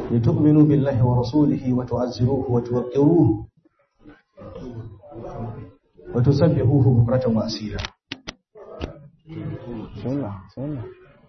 لتؤمنوا بالله ورسوله وتعزروه وتوقروه وتسبحوه بكرة وأسيلا بسم الله بسم الله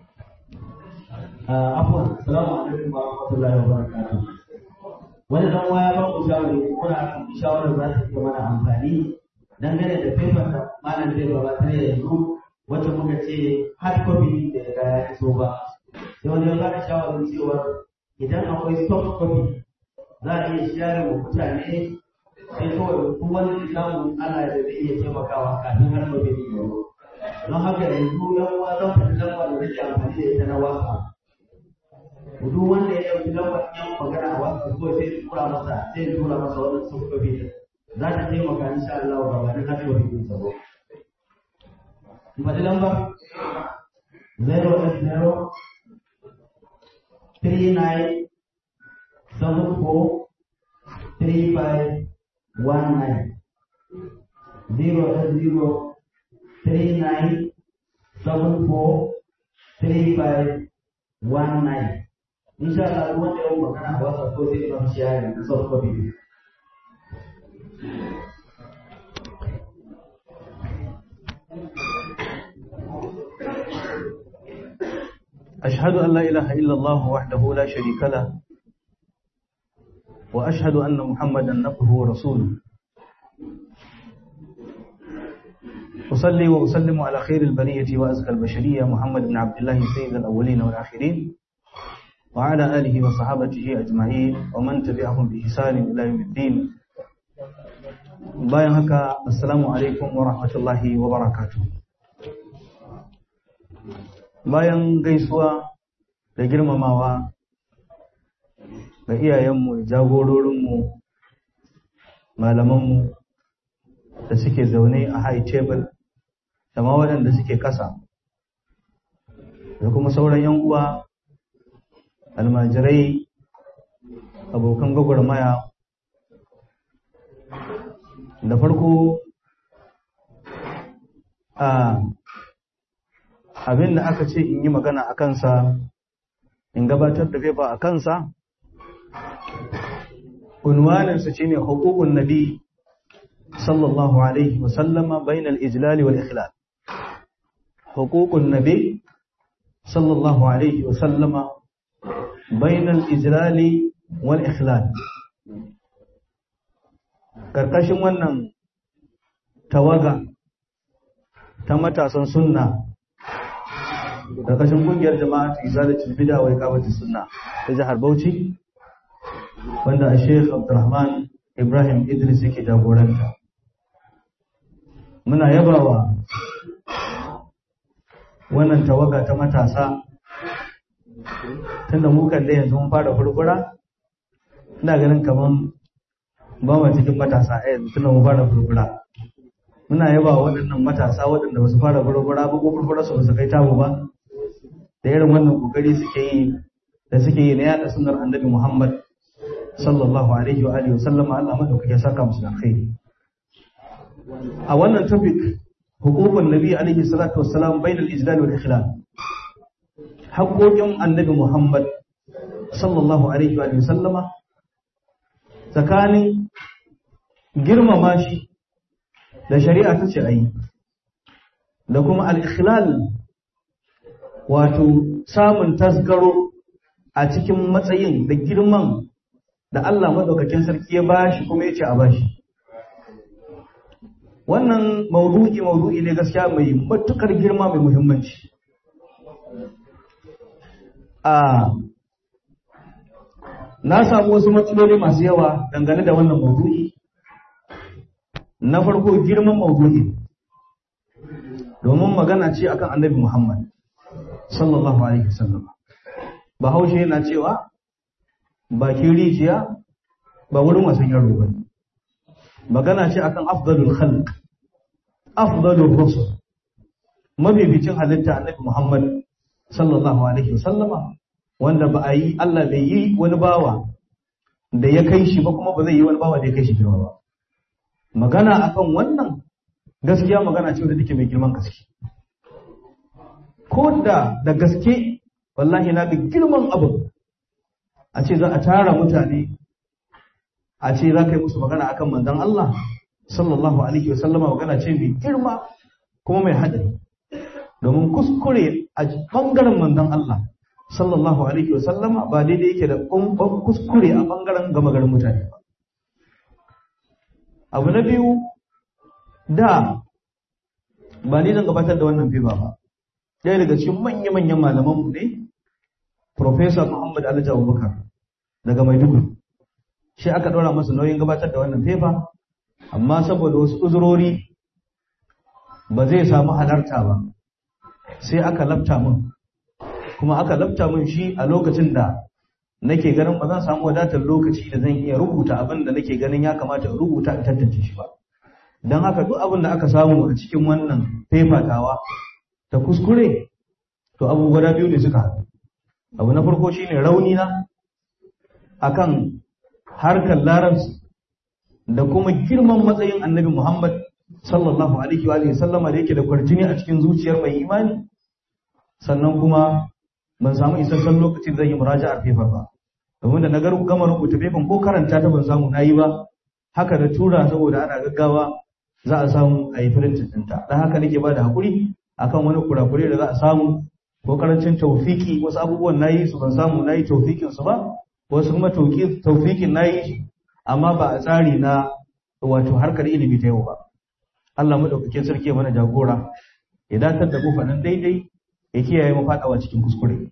afwan assalamu alaikum wa rahmatullahi wa barakatuh wani dan waya ba ku shawari kuna shawarar za ta iya mana amfani dangane da paper da malam zai gabatar yanzu wacce muka ce hard copy da ya ya iso ba sai wani ya bada shawarar cewa idan akwai soft copy za a iya share wa mutane sai kawai duk wani da samu ana da zai iya taimakawa kafin hard copy ne ya zo don haka yanzu yan uwa zan faɗi lamba da nake amfani da ita na wasa duk wanda ya ɗauki lambar yan magana a wasu ko sai tura masa sai tura masa wannan sun kofi za ta taimaka insha Allah ga wani hajji wa fitin sabo. Faɗi lambar 080 39 74 35 19 080 39 74 35 19 insha Allah duk wanda ya magana a wasa ko sai ba shi yayin da soft copy أشهد أن لا إله إلا الله وحده لا شريك له وأشهد أن محمدا عبده ورسوله أصلي وأسلم على خير البرية وأزكى البشرية محمد بن عبد الله سيد الأولين والآخرين وعلى آله وصحابته أجمعين ومن تبعهم بإحسان إلى يوم الدين bayan haka assalamu alaikum wa rahmatullahi wa barakatuh bayan gaisuwa da girmamawa ga iyayenmu da jagororinmu malamanmu da suke zaune a high table da ma waɗanda suke kasa da kuma sauran yan uwa almajirai abokan gwagwarmaya da farko a abin da aka ce in yi magana a kansa in gabatar da fefa a kansa unwaninsa shine hukukun nabi sallallahu alaihi wasallama bainal ijlali wal ikhlal hukukun nabi sallallahu alaihi wasallama bainal ijlali wal ikhlal karkashin wannan tawaga ta matasan sunna karkashin kungiyar jama'a ta izalatul bid'a wa iqamatus sunna ta jihar Bauchi wanda a Sheikh Abdulrahman Ibrahim Idris yake jagoranta muna yabawa wannan tawaga ta matasa tunda mu kan da yanzu mun fara furfura ina ganin kaman ba mu cikin matasa a yanzu tunda mun fara furfura muna yaba waɗannan matasa waɗanda ba su fara furfura ba ko furfura su ba su kai tamu ba da irin wannan kokari suke yi da suke yi na yada sunnar annabi Muhammad sallallahu alaihi wa alihi wasallam Allah madaukake saka musu alkhairi a wannan topic hukukun nabi alaihi salatu wassalam bainal ijlal wal ikhlal haƙoƙin annabi Muhammad sallallahu alaihi wa alihi sallama tsakanin girmama shi da shari'a ta ce ayi da kuma al-ikhlal wato samun tasgaro a cikin matsayin da girman da Allah madaukakin sarki ya bashi kuma ya ce a bashi wannan maudu'i maudu'i ne gaskiya mai matukar girma mai muhimmanci a na samu wasu matsaloli masu yawa dangane da wannan maudu'i na farko girman maudu'i domin magana ce akan annabi Muhammad sallallahu alaihi wasallam bahaushe yana cewa bakin rijiya ba wurin wasan yaro ba magana ce akan afdalul khalq afdalur rusul mabibicin halitta annabi Muhammad sallallahu alaihi wasallama wanda ba a yi Allah bai yi wani bawa da ya kai shi ba kuma ba zai yi wani bawa da ya kai shi girma ba magana akan wannan gaskiya magana ce wadda take mai girman gaske ko da da gaske wallahi na ga girman abu a ce za a tara mutane a ce za ka yi musu magana akan manzon Allah sallallahu alaihi wasallama magana ce mai girma kuma mai haɗari domin kuskure a bangaren manzon Allah sallallahu alaihi wasallama ba daidai yake da kumban kuskure a bangaren gama garin mutane ba abu na biyu da ba ni zan gabatar da wannan fifa ba ɗaya daga cikin manya-manyan malamanmu ne Profesa Muhammad Alhaji Abubakar daga Maiduguri shi aka ɗora masa nauyin gabatar da wannan fefa amma saboda wasu uzurori ba zai samu halarta ba sai aka lafta min kuma aka lafta min shi a lokacin da nake ganin ba zan samu wadatar lokaci da zan iya rubuta abin da nake ganin ya kamata in rubuta in tantance shi ba don haka duk abin da aka samu a cikin wannan fefa tawa ta kuskure to abu guda biyu ne suka haɗu abu na farko shine rauni na akan harkar larabci da kuma girman matsayin annabi Muhammad sallallahu alaihi wa alihi sallama da yake da kwarjini a cikin zuciyar mai imani sannan kuma ban samu isasshen lokacin zan yi muraja'ar fefar ba domin da na gar gama rubuta fefan ko karanta ta ban samu nayi ba haka da tura saboda ana gaggawa za a samu a yi firintin ɗinta don haka nake ba da haƙuri akan wani kurakure da za a samu ko karancin taufiki wasu abubuwan nayi su ban samu nayi taufikin su ba wasu kuma taufikin nayi amma ba a tsari na wato harkar ilimi ta yau ba Allah madaukakin sarki ya mana jagora ya datar da mu faɗin daidai ya kiyaye mu faɗawa cikin kuskure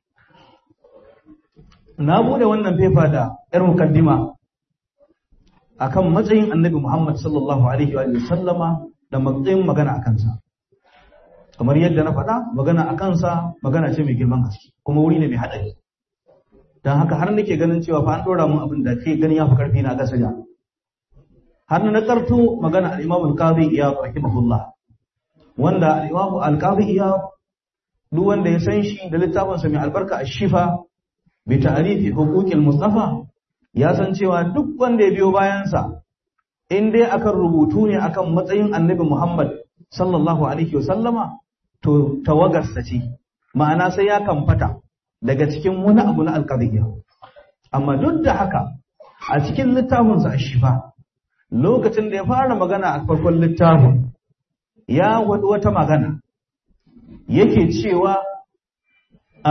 na bude wannan fefa da yar mukaddima akan matsayin annabi Muhammad sallallahu alaihi wa sallama da matsayin magana a kansa kamar yadda na faɗa magana a kansa magana ce mai girman gaske kuma wuri ne mai haɗari don haka har nake ganin cewa fa an ɗora mun abin da ke gani ya fi ƙarfi na gasa ja har na karto magana al-Imam al-Qadi Iyad rahimahullah wanda al-Imam al-Qadi Iyad duk wanda ya san shi da littafin sa mai albarka ash-Shifa bi ta'rifi huquqil Mustafa ya san cewa duk wanda ya biyo bayan sa in dai akan rubutu ne akan matsayin Annabi Muhammad sallallahu alaihi wa sallama to tawagarsa ce ma'ana sai ya kamfata daga cikin wani abu na alƙadiyya amma duk da haka a cikin littafinsa a shifa lokacin da ya fara magana a farkon littafin ya wadi wata magana yake cewa a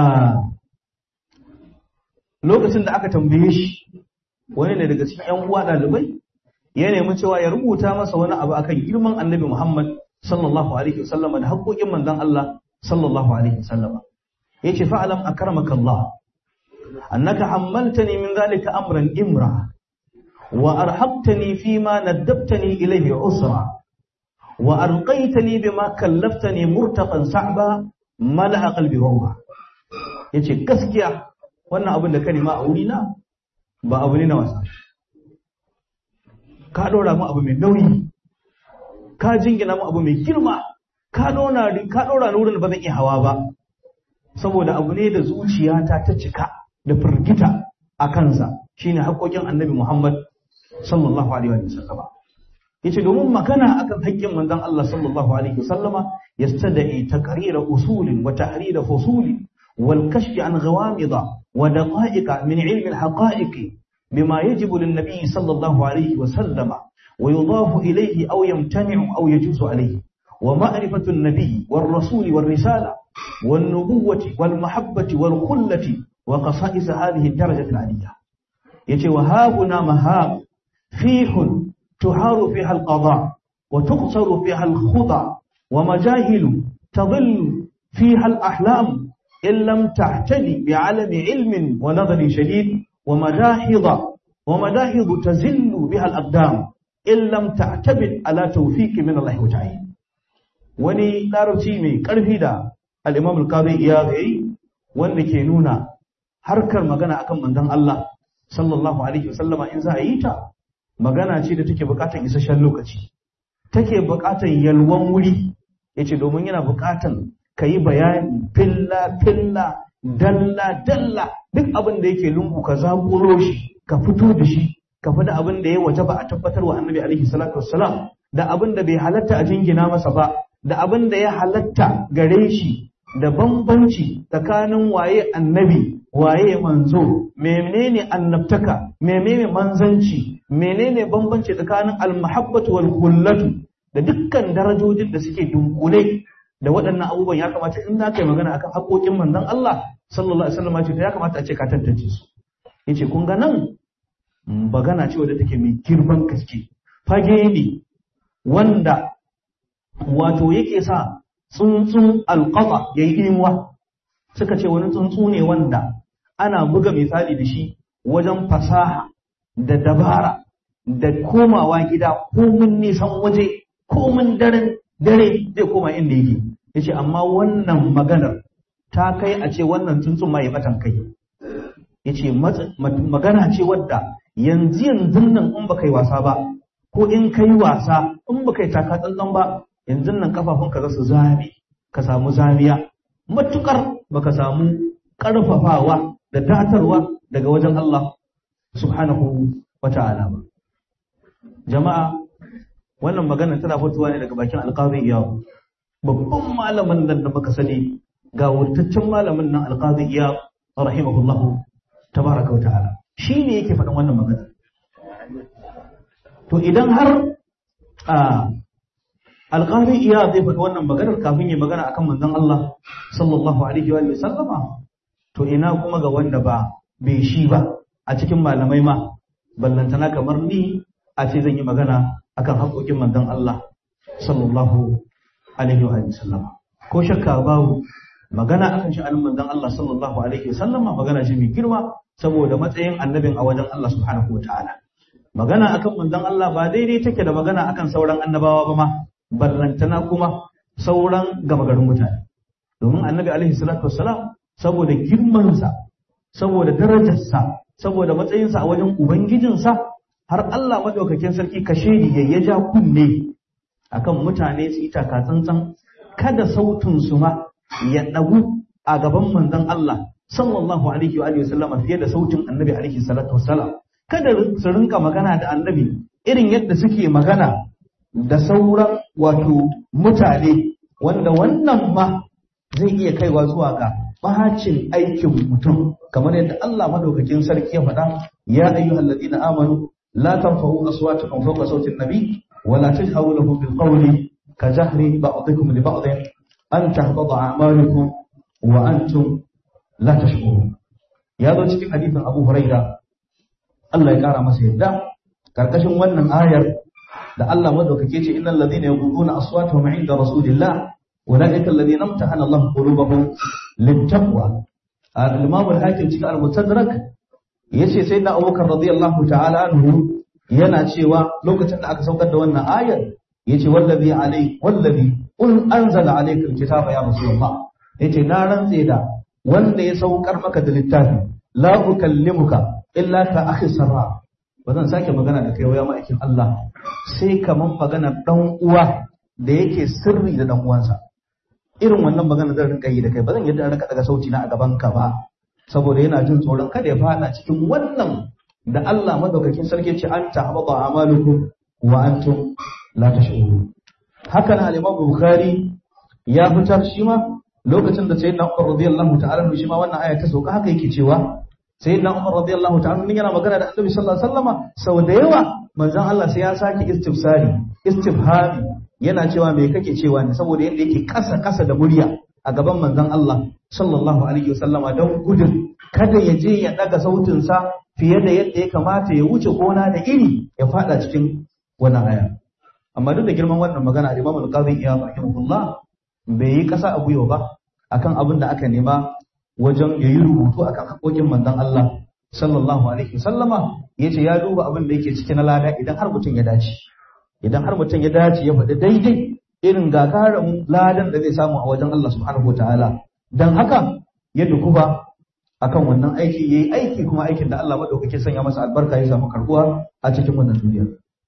lokacin da aka tambaye shi wani ne daga cikin ‘yan uwa ɗalibai ya nemi cewa ya rubuta masa wani abu akan girman annabi Muhammad sallallahu alaihi wasallam da haƙoƙin manzon Allah sallallahu alaihi wasallam yace fa'alam akramaka Allah annaka hammaltani min zalika amran imra wa arhabtani fima naddabtani ilayhi usra wa arqaitani bima kallaftani murtaqan sa'ba mala'a qalbi ruha yace gaskiya wannan abin da kalima a wurina ba abu ne na wasa ka dora mu abu mai nauyi ka jingina mu abu mai girma ka dora ka dora ni wurin da ba zan iya hawa ba saboda abu ne da zuciyata ta cika da firgita a kansa shine haƙoƙin annabi Muhammad sallallahu alaihi wa sallama yace domin magana akan haƙƙin manzon Allah sallallahu alaihi wa sallama yastada'i taqrira usulin wa tahrira fusulin wal kashf an ghawamida wa daqa'iq min ilm al haqa'iq bima yajibu lin nabiy sallallahu alaihi wa sallama wa yudafu ilayhi aw yamtani'u aw yajuzu alayhi wa ma'rifatu an-nabiy war rasul war risala والنبوة والمحبة والخلة وقصائص هذه الدرجة العالية يتي وهاهنا مهاب فيح تحار فيها القضاء وتقصر فيها الخضع ومجاهل تضل فيها الأحلام إن لم تعتني بعلم علم ونظر شديد ومداحض ومداحض تزل بها الأقدام إن لم تعتمد على توفيق من الله وتعالى وني larabci mai ƙarfi da al-Imam al-Qadi Iyad yayi wanda ke nuna harkar magana akan manzon Allah sallallahu alaihi wasallama in za a yi ta magana ce da take buƙatar isasshen lokaci take buƙatar yalwan wuri yace domin yana buƙatar kayi bayani filla filla dalla dalla duk abin da yake lungu ka zaƙulo shi ka fito da shi ka faɗi abin da ya waje ba a tabbatar wa annabi alaihi salatu wassalam da abin da bai halatta a jingina masa ba da abin da ya halatta gare shi da bambanci tsakanin waye annabi waye manzo menene annabtaka menene manzanci menene bambanci tsakanin almahabbatu wal kullatu da dukkan darajojin da suke dunkule da waɗannan abubuwan ya kamata in za ka yi magana akan haƙoƙin manzon Allah sallallahu alaihi wasallam ce ya kamata a ce ka tantance su yace kun ga nan magana ce wadda take mai girman gaske fage ne wanda wato yake sa tsuntsun alƙafa ya yi imuwa suka ce wani tsuntsu ne wanda ana buga misali da shi wajen fasaha da dabara da komawa gida komin nisan waje komin daren dare zai koma inda yake ya ce amma wannan maganar ta kai a ce wannan tsuntsun ma ya batan kai ya ce magana ce wadda yanzu yanzu nan in baka yi wasa ba ko in ka yi wasa in baka yi taka tsantsan ba yanzu nan kafafunka za su zame ka samu zamiya matukar baka samu karfafawa da datarwa daga wajen Allah subhanahu wa ta'ala ba jama'a wannan magana tana fitowa ne daga bakin alqazi iyab babban malamin nan da muka sani ga wurtaccen malamin nan alqazi iyab rahimahullahu tabaraka wa ta'ala shi ne yake faɗin wannan magana to idan har alƙari iya zai faɗi wannan maganar kafin ya magana akan manzon Allah sallallahu alaihi wa sallama to ina kuma ga wanda ba bai shi ba a cikin malamai ma ballantana kamar ni a ce zan yi magana akan haƙoƙin manzon Allah sallallahu alaihi wa sallama ko shakka babu magana akan sha'anin manzon Allah sallallahu alaihi wa sallama magana ce mai girma saboda matsayin annabin a wajen Allah subhanahu wa ta'ala magana akan manzon Allah ba daidai take da magana akan sauran annabawa ba ma ballantana kuma sauran gama garin mutane domin annabi alaihi salatu wassalam saboda girmansa saboda darajarsa saboda matsayinsa a wajen ubangijinsa har Allah madaukakin sarki kashe ya ya ja kunne akan mutane su yi tsantsan kada sautin su ma ya dagu a gaban manzon Allah sallallahu alaihi wa sallama fiye da sautin annabi alaihi salatu wassalam kada su rinka magana da annabi irin yadda suke magana da sauran wato mutane wanda wannan ma zai iya kaiwa zuwa ga bacin aikin mutum kamar yadda Allah madaukakin sarki ya faɗa ya ayyuhal ladina amanu la tarfa'u aswatakum fawqa sawti an-nabi wa la tajharu lahu bil qawli ka jahri ba'dikum li ba'd an tahbata a'malukum wa antum la tashkurun ya zo cikin hadisin Abu Huraira Allah ya kara masa yadda karkashin wannan ayar da Allah madaukake ce innal ladina yaquluna aswatuhum 'inda rasulillah ulaika alladhina imtahana Allah qulubahum littaqwa al-imam al-hakim cikin al-mustadrak yace sai da Abubakar radiyallahu ta'ala anhu yana cewa lokacin da aka saukar da wannan ayar yace wallazi alai wallazi un anzala alayka al-kitaba ya rasulullah yace na rantse da wanda ya saukar maka da littafi la ukallimuka illa ka akhi sarra ba zan sake magana da kai waya ma'aikin Allah sai kaman maganar dan uwa da yake sirri da dan uwansa irin wannan magana zan rinka yi da kai ba zan yadda rinka daga sauti na a gaban ka ba saboda yana jin tsoron kada ya fada cikin wannan da Allah madaukakin sarki ce an tahbata amalukum wa antum la tash'urun haka nan al-Imam Bukhari ya fitar shi ma lokacin da sayyidina Umar radiyallahu ta'ala shi ma wannan aya ta sauka haka yake cewa sayyidina Umar radiyallahu ta'ala yana magana da Annabi sallallahu alaihi wasallama sau da yawa manzon Allah sai ya sake istifsari istifhami yana cewa me kake cewa ne saboda yadda yake kasa kasa da murya a gaban manzon Allah sallallahu alaihi wasallama don gudun kada ya je ya daga sautin sa fiye da yadda ya kamata ya wuce gona da iri ya fada cikin wannan aya amma duk da girman wannan magana Imam Al-Qadhi ya rahimahullah bai yi kasa a gwiwa ba akan abin da aka nema wajen ya yi rubutu akan haƙoƙin manzon Allah sallallahu alaihi wasallama yace ya duba abin da yake cikin lada idan har mutum ya dace idan har mutum ya dace ya faɗi daidai irin gagarumin ladan da zai samu a wajen Allah subhanahu wataala dan haka ya dukuba akan wannan aiki yayi aiki kuma aikin da Allah madaukake sanya masa albarka ya samu karbuwa a cikin wannan duniya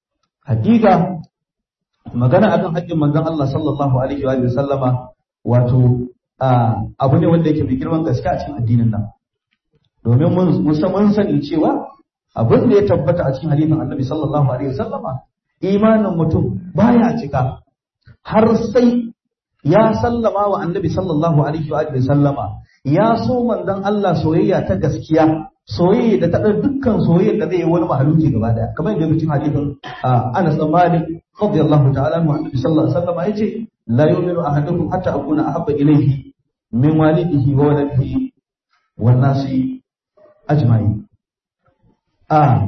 hakika magana akan haƙƙin manzon Allah sallallahu alaihi wa sallama wato abu ne wanda yake mai girman gaske a cikin addinin nan domin mun mun sani cewa abin da ya tabbata a cikin hadisin Annabi sallallahu alaihi wa sallama imanin mutum baya cika har sai ya sallama wa annabi sallallahu alaihi wa sallama ya so manzon Allah soyayya ta gaskiya soyayya da ta ɗan dukkan soyayya da zai yi wani mahaluki gaba daya kamar yadda mutum hadisin Anas bin Malik radiyallahu ta'ala anhu annabi sallallahu alaihi wasallam yace la yu'minu ahadukum hatta akuna ahabba ilayhi min walidihi wa waladihi wan nasi ajma'in a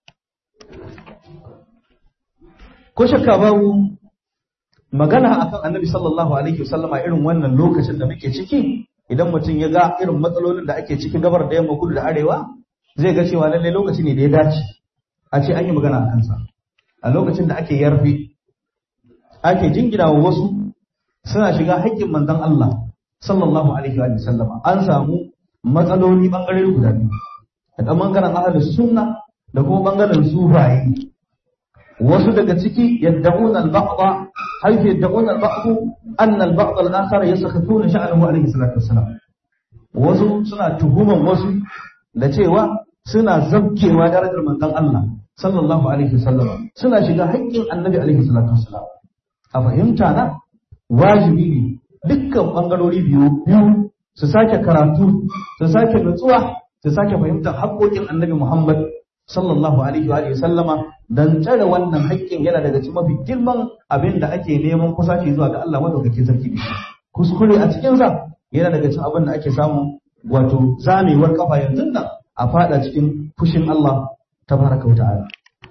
ko shakka babu magana akan annabi sallallahu alaihi wasallama irin wannan lokacin da muke ciki idan mutum ya ga irin matsalolin da ake ciki gabar da yamma kudu da arewa zai ga cewa lallai lokaci ne da ya dace a ce an yi magana a kansa a lokacin da ake yarfe ake jingina wa wasu suna shiga haƙƙin manzon Allah sallallahu alaihi wa sallama an samu matsaloli bangare guda biyu da bangaren ahlus sunna da kuma bangaren sufaye wasu daga ciki yadda'una al-ba'd haythu yadda'una al-ba'd anna al-ba'd al-akhar yasakhutuna sha'nuhu alayhi salatu wassalam wasu suna tuhuman wasu da cewa suna zabkewa darajar manzon Allah sallallahu alaihi wasallam suna shiga haƙƙin annabi alaihi salatu wassalam a fahimta na wajibi ne dukkan bangarori biyu biyu su sake karatu su sake nutsuwa su sake fahimtar haƙƙoƙin annabi Muhammad sallallahu alaihi wa sallama dan tsare wannan haƙƙin yana daga cikin mafi girman abin da ake neman kusaci zuwa ga Allah madaukakin sarki da shi kuskure a cikin sa yana daga cikin abin da ake samu wato zamewar kafa yanzu nan a fada cikin fushin Allah tabaraka wa ta'ala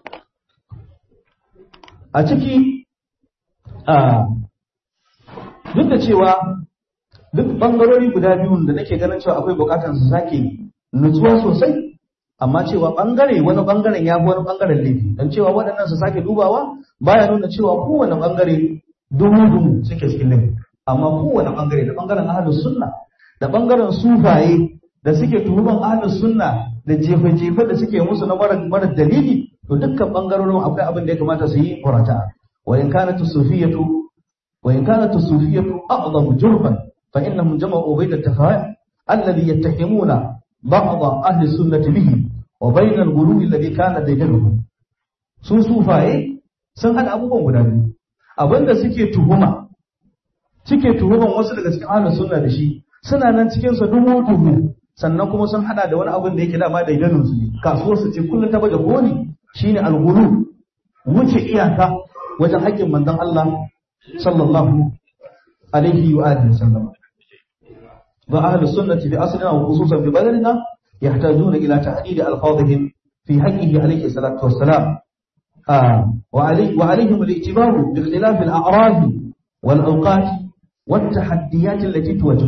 a ciki a duk da cewa duk bangarori guda biyun da nake ganin cewa akwai bukatar su sake nutsuwa sosai amma cewa bangare wani bangaren ya fi wani bangaren laifi don cewa waɗannan su sake dubawa baya nuna cewa kowane bangare dumu-dumu suke cikin laifi amma kowane bangare da bangaren ahlus sunna da bangaren sufaye da suke tuhuman ahlus sunna da jefe-jefe da suke musu na mara dalili to dukkan bangarorin akwai abin da ya kamata su yi murata wa in kanat sufiyatu wa in kanat sufiyatu a'zamu jurban fa innahum jama'u bayna at-tafa'a alladhi yattahimuna بعض أهل السنة به وبين الغلو الذي كان دجله sun sufaye sun hada abubuwan guda biyu abinda suke tuhuma suke tuhuman wasu daga cikin ahlus sunna da shi suna nan cikin sa dubu dubu sannan kuma sun hada da wani abin da yake dama da idanun su ne kasuwar su ce kullun ta baje koli shine al-ghulu wuce iyaka wajen haƙƙin manzon Allah sallallahu alaihi wa alihi wasallam وأهل السنة في أصلنا وخصوصا في بلدنا يحتاجون إلى تحديد ألفاظهم في حقه عليه الصلاة والسلام آه وعلي وعليهم الاعتبار باختلاف الأعراض والأوقات والتحديات التي تواجه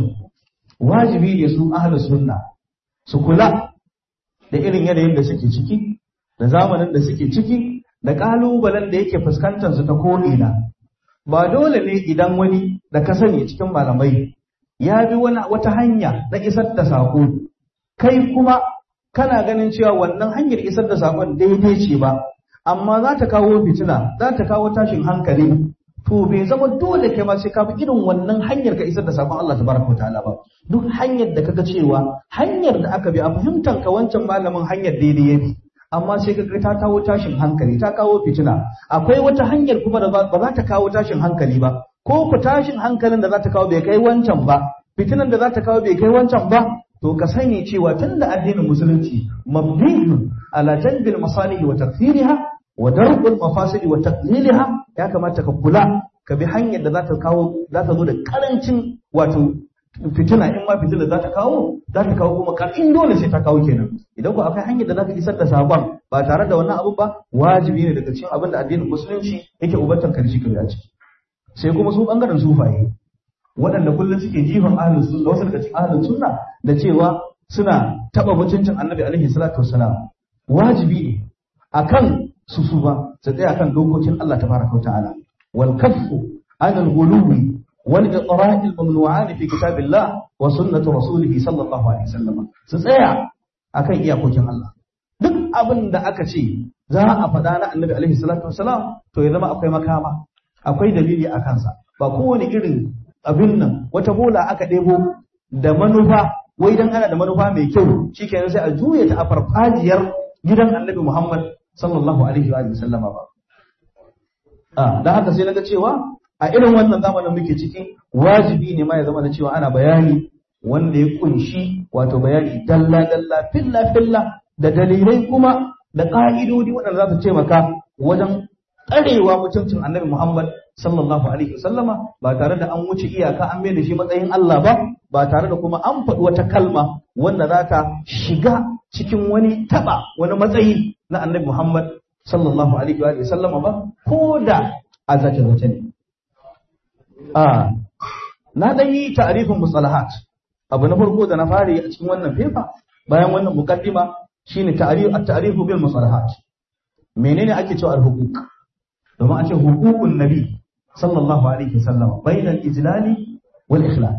واجبي يسوء أهل السنة سكلا da irin yanayin da suke ciki da zamanin da suke ciki da ƙalubalen da yake fuskantar su ta ko'ina ba dole ne idan wani da ka sani cikin malamai ya bi wani wata hanya na isar da saƙo kai kuma kana ganin cewa wannan hanyar isar da saƙon daidai ce ba amma za ta kawo fitina za ta kawo tashin hankali to bai zama dole kai ma sai ka bi irin wannan hanyar ka isar da saƙon Allah tabaraka wa ta'ala ba duk hanyar da kaga cewa hanyar da aka bi a fahimtar ka wancan malamin hanyar daidai ya bi amma sai kaga ta kawo tashin hankali ta kawo fitina akwai wata hanyar kuma da ba za ta kawo tashin hankali ba ko ku tashin hankalin da za ta kawo bai kai wancan ba fitinan da za ta kawo bai kai wancan ba to ka sani cewa tun da addinin musulunci mabniyun ala jalbil masalih wa takfiriha wa darqul mafasid wa taqliliha ya kamata ka kula ka bi hanyar da za ta kawo za ta zo da karancin wato fitina in ma fitina za ta kawo za ta kawo kuma in dole sai ta kawo kenan idan ku akwai hanyar da za ka isar da sabon ba tare da wannan abu ba wajibi ne daga cikin abin da addinin musulunci yake ubantar karshe ka a ciki sai kuma su bangaren sufaye waɗanda kullum suke jifan ahlus sunna wasu daga cikin ahlus sunna da cewa suna taba mutuncin annabi alaihi salatu wassalam wajibi ne akan su su ba su tsaya kan dokokin Allah tabaraka ta'ala wal kaffu an al ghuluwi wal iqra'i al mamnu'an fi kitabillah wa sunnati rasulih sallallahu alaihi wasallam su tsaya akan iyakokin Allah duk abin da aka ce za a faɗa na annabi alaihi salatu wassalam to ya zama akwai makama akwai dalili a kansa ba kowane irin abin nan wata bola aka ɗebo da manufa wai dan ana da manufa mai kyau shikenan sai a juya ta a farfajiyar gidan annabi Muhammad sallallahu alaihi wa sallama ba a dan haka sai naga cewa a irin wannan zamanin muke ciki wajibi ne ma ya zama da cewa ana bayani wanda ya kunshi wato bayani dalla dalla filla filla da dalilai kuma da ka'idodi waɗanda za su taimaka wajen tsarewa mutuncin annabi Muhammad sallallahu alaihi wasallama ba tare da an wuce iyaka an mai da shi matsayin Allah ba ba tare da kuma an faɗi wata kalma wanda za ta shiga cikin wani taba wani matsayi na annabi Muhammad sallallahu alaihi wa sallama ba ko da a zace zace ne a na dan yi ta'rifin mustalahat abu na farko da na fara a cikin wannan fefa bayan wannan muqaddima shine ta'rif at-ta'rif bil mustalahat menene ake cewa al-huquq domin a ce hukukun nabi sallallahu alaihi wasallam bainal ijlali wal ikhlal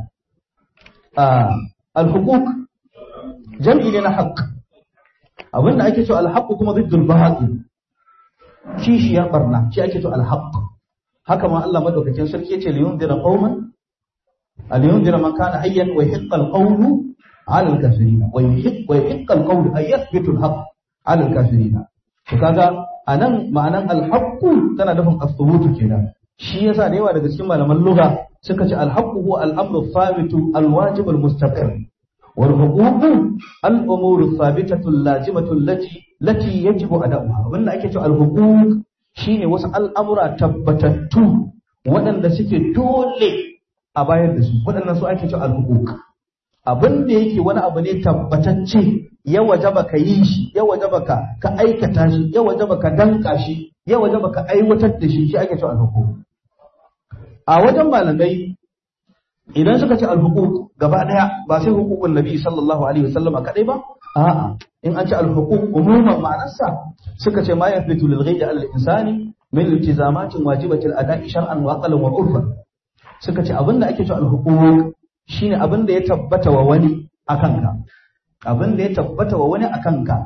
al-huquq jam'i ne na haqq abinda ake cewa al-haqq kuma ziddul batil kishiyar barna shi ake cewa al-haqq haka ma Allah madaukakin sarki yace li yundira qauman al yundira man kana hayyan wa yahiqqa al-qawlu 'ala al-kafirin wa yahiqqa wa yahiqqa al-qawlu ay yathbitu al-haqq 'ala al-kafirin to kaga anan ma'anan al-haqq tana nufin as-thubutu kenan shi yasa da yawa daga cikin malaman lugha suka ce al-haqq huwa al-amru thabitu al-wajib al-mustaqim wal huquq al-umur thabitatu al-lazimatu allati lati yajibu ada'uha wannan ake cewa al-huquq shine wasu al'amura tabbatattu waɗanda suke dole a bayar da su waɗannan su ake cewa al-huquq abin da yake wani abu ne tabbatacce ya wajaba ka yi shi ya wajaba ka ka aikata shi ya wajaba ka danka shi ya wajaba ka aiwatar da shi shi ake cewa al-huquq a wajen malamai idan suka ce al-huquq gaba daya ba sai huququn nabi sallallahu alaihi wasallam kadai ba a'a in an ce al-huquq umuman ma'anarsa suka ce ma yathbitu lil ghayri al-insani min iltizamatin wajibatil ada'i shar'an wa aqlan wa urfan suka ce abinda ake cewa al-huquq shine abinda ya tabbata wa wani akan ka abinda ya tabbata wa wani akan ka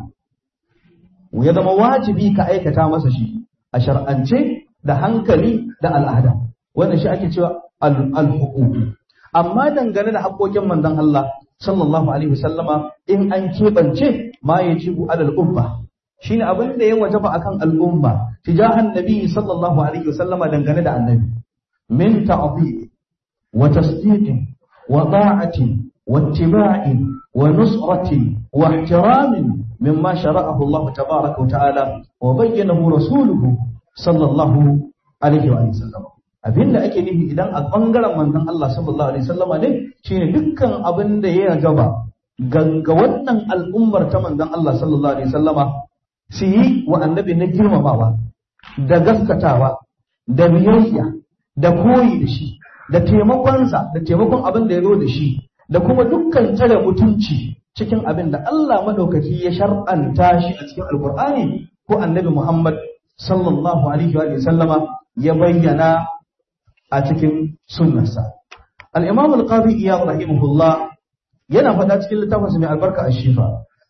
ya zama wajibi ka aikata masa shi a shar'ance da hankali da al'ada wannan shi ake cewa al-huquq amma dangane da haƙoƙin manzon Allah sallallahu alaihi wasallama in an keɓance ma ya jibu alal umma shine abin da ya wajaba akan al'umma tijahan nabi sallallahu alaihi wasallama dangane da annabi min ta'dhi wa tasdiqin wa ta'atin wa ittiba'in wa nusratin wa ihtiramin mimma shara'ahu Allah tabaaraka wa ta'ala wa bayyanahu rasuluhu sallallahu alaihi wa sallam abinda ake nufi idan a bangaren manzon Allah sallallahu alaihi wasallama ne shine dukkan abin da ya gaba ga wannan al'ummar ta manzon Allah sallallahu alaihi wasallama su yi wa annabi na girmamawa da gaskatawa da biyayya da koyi da shi da taimakonsa da taimakon abin da ya zo da shi da kuma dukkan tsare mutunci cikin abin da Allah madaukaki ya shar'anta shi a cikin alkur'ani ko annabi Muhammad sallallahu alaihi wa sallama ya bayyana a cikin sunnarsa al-imam al-qadi iyad rahimahullah yana faɗa cikin littafinsa mai albarka a shifa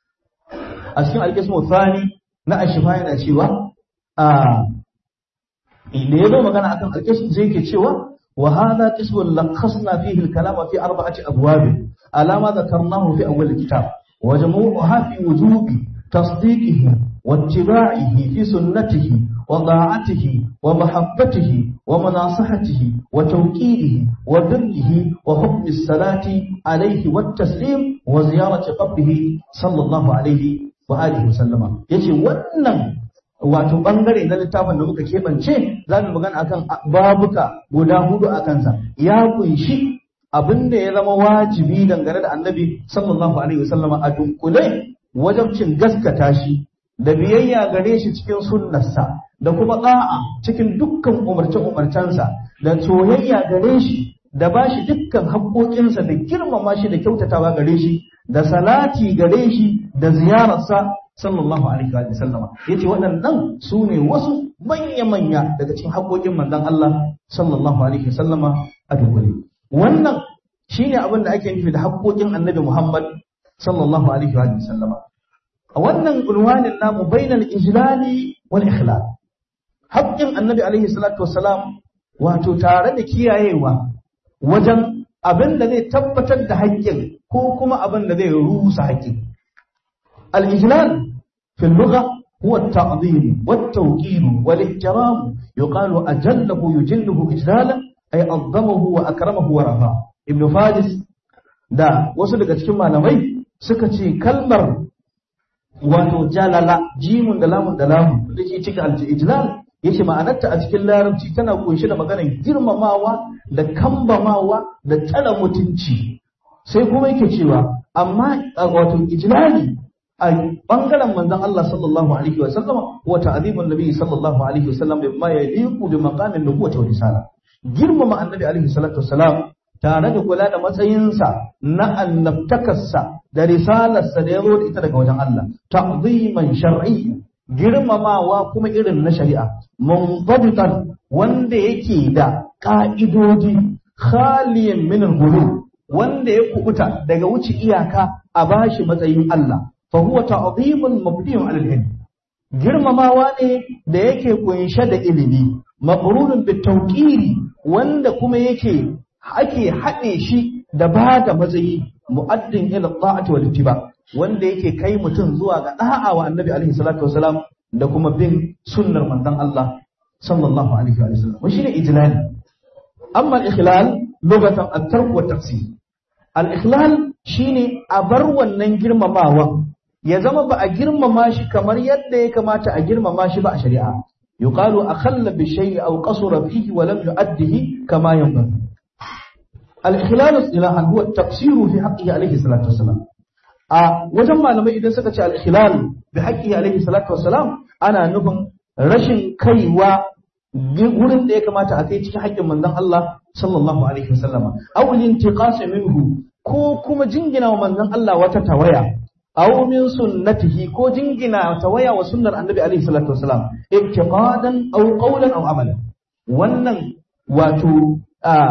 a cikin al-qismu thani na ashifa yana cewa a da ya zo magana akan al-qism zai ke cewa wa hadha qismun lakhasna fihi al-kalama fi arba'ati abwab ala ma dhakarnahu fi awwal al-kitab wa jamu'uha fi wujubi tasdiqihi واتباعه في سنته وطاعته ومحبته ومناصحته وتوكيله وبره وحكم الصلاة عليه والتسليم وزيارة قبره صلى الله عليه وآله وسلم يجي ونن wato bangare na littafin da muka keɓance za mu magana akan babuka guda hudu a kansa ya kunshi abin da ya zama wajibi dangane da annabi sallallahu alaihi wasallama a dunkule wajabcin gaskata shi da biyayya gare shi cikin sunnarsa da kuma ɗa'a cikin dukkan umarce-umarcensa da soyayya gare shi da ba shi dukkan haƙoƙinsa da girmama shi da kyautatawa gare shi da salati gare shi da ziyararsa sallallahu alaihi wa sallama yace waɗannan su ne wasu manya-manya daga cikin haƙoƙin manzon Allah sallallahu alaihi wa sallama a dukkule wannan shine abin da ake nufi da haƙoƙin annabi Muhammad sallallahu alaihi wa sallama a wannan unwanin namu bainal ijlali wal ikhlal haƙƙin annabi alaihi salatu wassalam wato tare da kiyayewa wajen abin da zai tabbatar da haƙƙin ko kuma abin da zai rusa haƙƙin al ijlal fi lugha هو التعظيم والتوقير والاحترام يقال أجله يجله إجلالا ay azzamahu wa akramahu wa rafa ibnu fadis da wasu daga cikin malamai suka ce kalmar wato jalala jimun da lamun da lamun da ke cikin al-ijlal yace ma'anarta a cikin larabci tana kunshe da maganar girmamawa da kambamawa da tsara mutunci sai kuma yake cewa amma wato ijlali a bangaren manzon Allah sallallahu alaihi wa sallam wa ta'zibun nabi sallallahu alaihi wa sallam bima yaliqu bi maqamin nubuwwati wa risala girmama annabi alaihi salatu wassalam tare da kula da matsayinsa na annabtakarsa da risalarsa da ya zo da ita daga wajen Allah ta'ziman shar'i girmamawa kuma irin na shari'a munzabitan wanda yake da ka'idodi khaliyan min al wanda ya kubuta daga wuce iyaka a bashi matsayin Allah fa huwa ta'zimun mabniun 'ala al-ilm girmamawa ne da yake kunshe da ilimi maqrunun bitawqiri wanda kuma yake ake haɗe shi da ba da matsayi mu'addin ila ta'ati wal ittiba wanda yake kai mutum zuwa ga da'a wa annabi alaihi salatu wasalam da kuma bin sunnar manzon Allah sallallahu alaihi wa sallam shi ne ijlal amma al-ikhlal lugatan at-tark wa taqsim al-ikhlal shine a bar wannan girmamawa ya zama ba a girmama shi kamar yadda ya kamata a girmama shi ba a shari'a yuqalu akhalla bi shay'i aw qasura fihi wa lam yu'addihi kama yanbaghi al-ikhlal istilahan huwa at-taqsiru fi haqqihi alayhi salatu wassalam a wajen malamai idan suka ce al-ikhlal bi haqqihi alayhi salatu wassalam ana nufin rashin kaiwa wurin da ya kamata a kai cikin haƙƙin manzon Allah sallallahu alaihi wasallama aw al-intiqas minhu ko kuma jingina wa manzon Allah wata tawaya aw min sunnatihi ko jingina tawaya wa sunnar annabi alaihi salatu wasalam ibtiqadan aw qawlan aw amalan wannan wato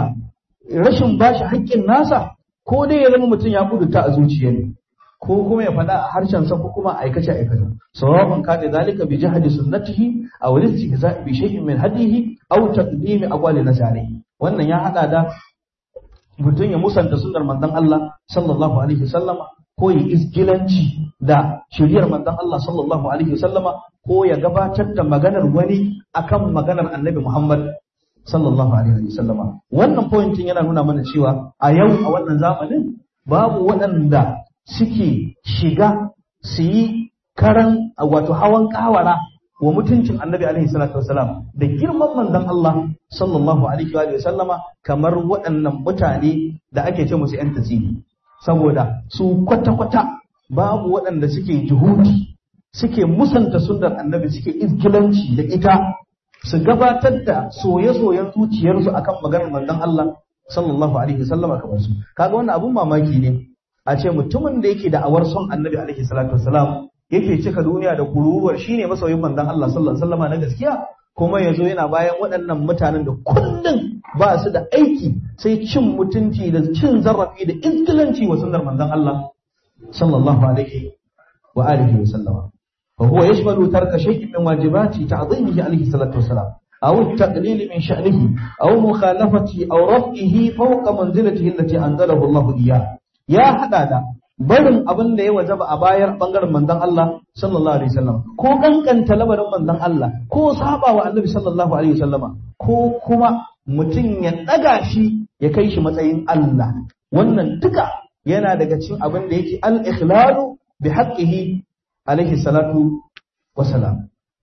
rashin bashi haƙƙin nasa ko dai ya zama mutum ya kudurta a zuciya ne ko kuma ya faɗa a harshen sa ko kuma aikace aikace sawabun ka da zalika bi jahdi sunnatihi aw istihza bi shay'in min hadihi aw taqdimi aqwali nasarihi wannan ya hada da mutum ya musanta sunnar manzon Allah sallallahu alaihi wasallama ko ya isgilanci da shiriyar manzon Allah sallallahu alaihi wasallama ko ya gabatar da maganar wani akan maganar annabi Muhammad sallallahu alaihi wasallama wannan pointin yana nuna mana cewa a yau a wannan zamanin babu waɗanda suke shiga su yi karan wato hawan kawara wa mutuncin annabi alaihi salatu wasalam da girman manzon Allah sallallahu alaihi wa sallama kamar waɗannan mutane da ake ce musu yan tasiri saboda su kwata-kwata babu waɗanda suke juhudi suke musanta sunnar annabi suke izgilanci da ita su gabatar da soye-soyen zuciyarsu akan maganar manzon Allah sallallahu alaihi wasallama kamar su kaga wannan abun mamaki ne a ce mutumin da yake da awar son annabi alaihi salatu wasalam yake cika duniya da kururuwar shine masoyin manzon Allah sallallahu alaihi wasallama na gaskiya kuma yazo yana bayan waɗannan mutanen da kullum ba su da aiki sai cin mutunci da cin zarafi da intilanci wa sunnar manzon Allah sallallahu alaihi wa alihi wa sallama fa huwa yashmalu tarka shay'in min wajibati ta'dhimihi alaihi salatu wasalam aw at-taqlil min sha'nihi aw mukhalafati aw raf'ihi fawqa manzilatihi allati anzalahu Allah iyyah ya hada da barin abin da ya wajaba a bayar bangaren manzon Allah sallallahu alaihi wasallam ko kankanta labarin manzon Allah ko saba wa annabi sallallahu alaihi wasallama ko kuma mutum ya daga shi ya kai shi matsayin Allah wannan duka yana daga cikin abin da yake al-ikhlalu bi haqqihi alaihi salatu wasalam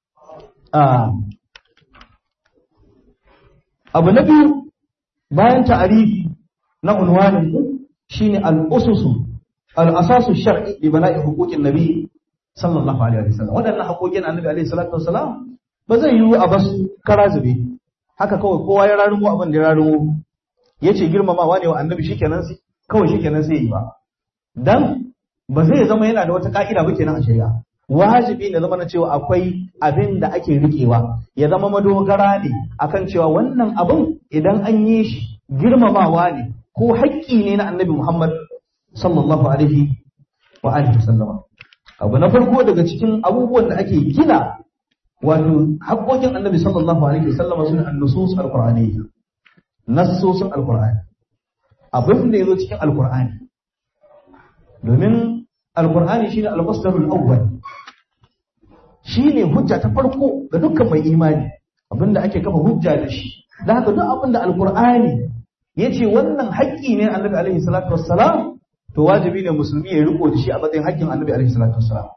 abu na biyu bayan ta'arifi na unwanin shine al-ususu al-asasu shar'i li bana'i huquqin nabi sallallahu alaihi wasallam wadannan haƙoƙin annabi alaihi salatu wasalam ba zai yiwu a basu kara zube haka kawai kowa ya rarumo abin da ya rarumo yace girmamawa ne wa annabi shikenan sai kawai shikenan sai yi ba dan ba zai zama yana da wata ka'ida ba kenan a shari'a wajibi ne zama na cewa akwai abin da ake riƙewa ya zama madogara ne akan cewa wannan abin idan an yi shi girmamawa ne ko haƙƙi ne na annabi Muhammad sallallahu alaihi wa alihi sallama abu na farko daga cikin abubuwan da ake gina wato haƙƙoƙin annabi sallallahu alaihi wasallama sun annusus alqur'aniyya nassosin alqur'ani abin da yazo cikin alqur'ani domin alqur'ani shine al-masdarul awwal shine hujja ta farko ga dukkan mai imani abinda ake kafa hujja da shi da haka duk abin da alqur'ani yace wannan haƙƙi ne annabi alaihi salatu wassalam to wajibi ne musulmi ya riko da shi a matsayin haƙƙin annabi alaihi salatu wassalam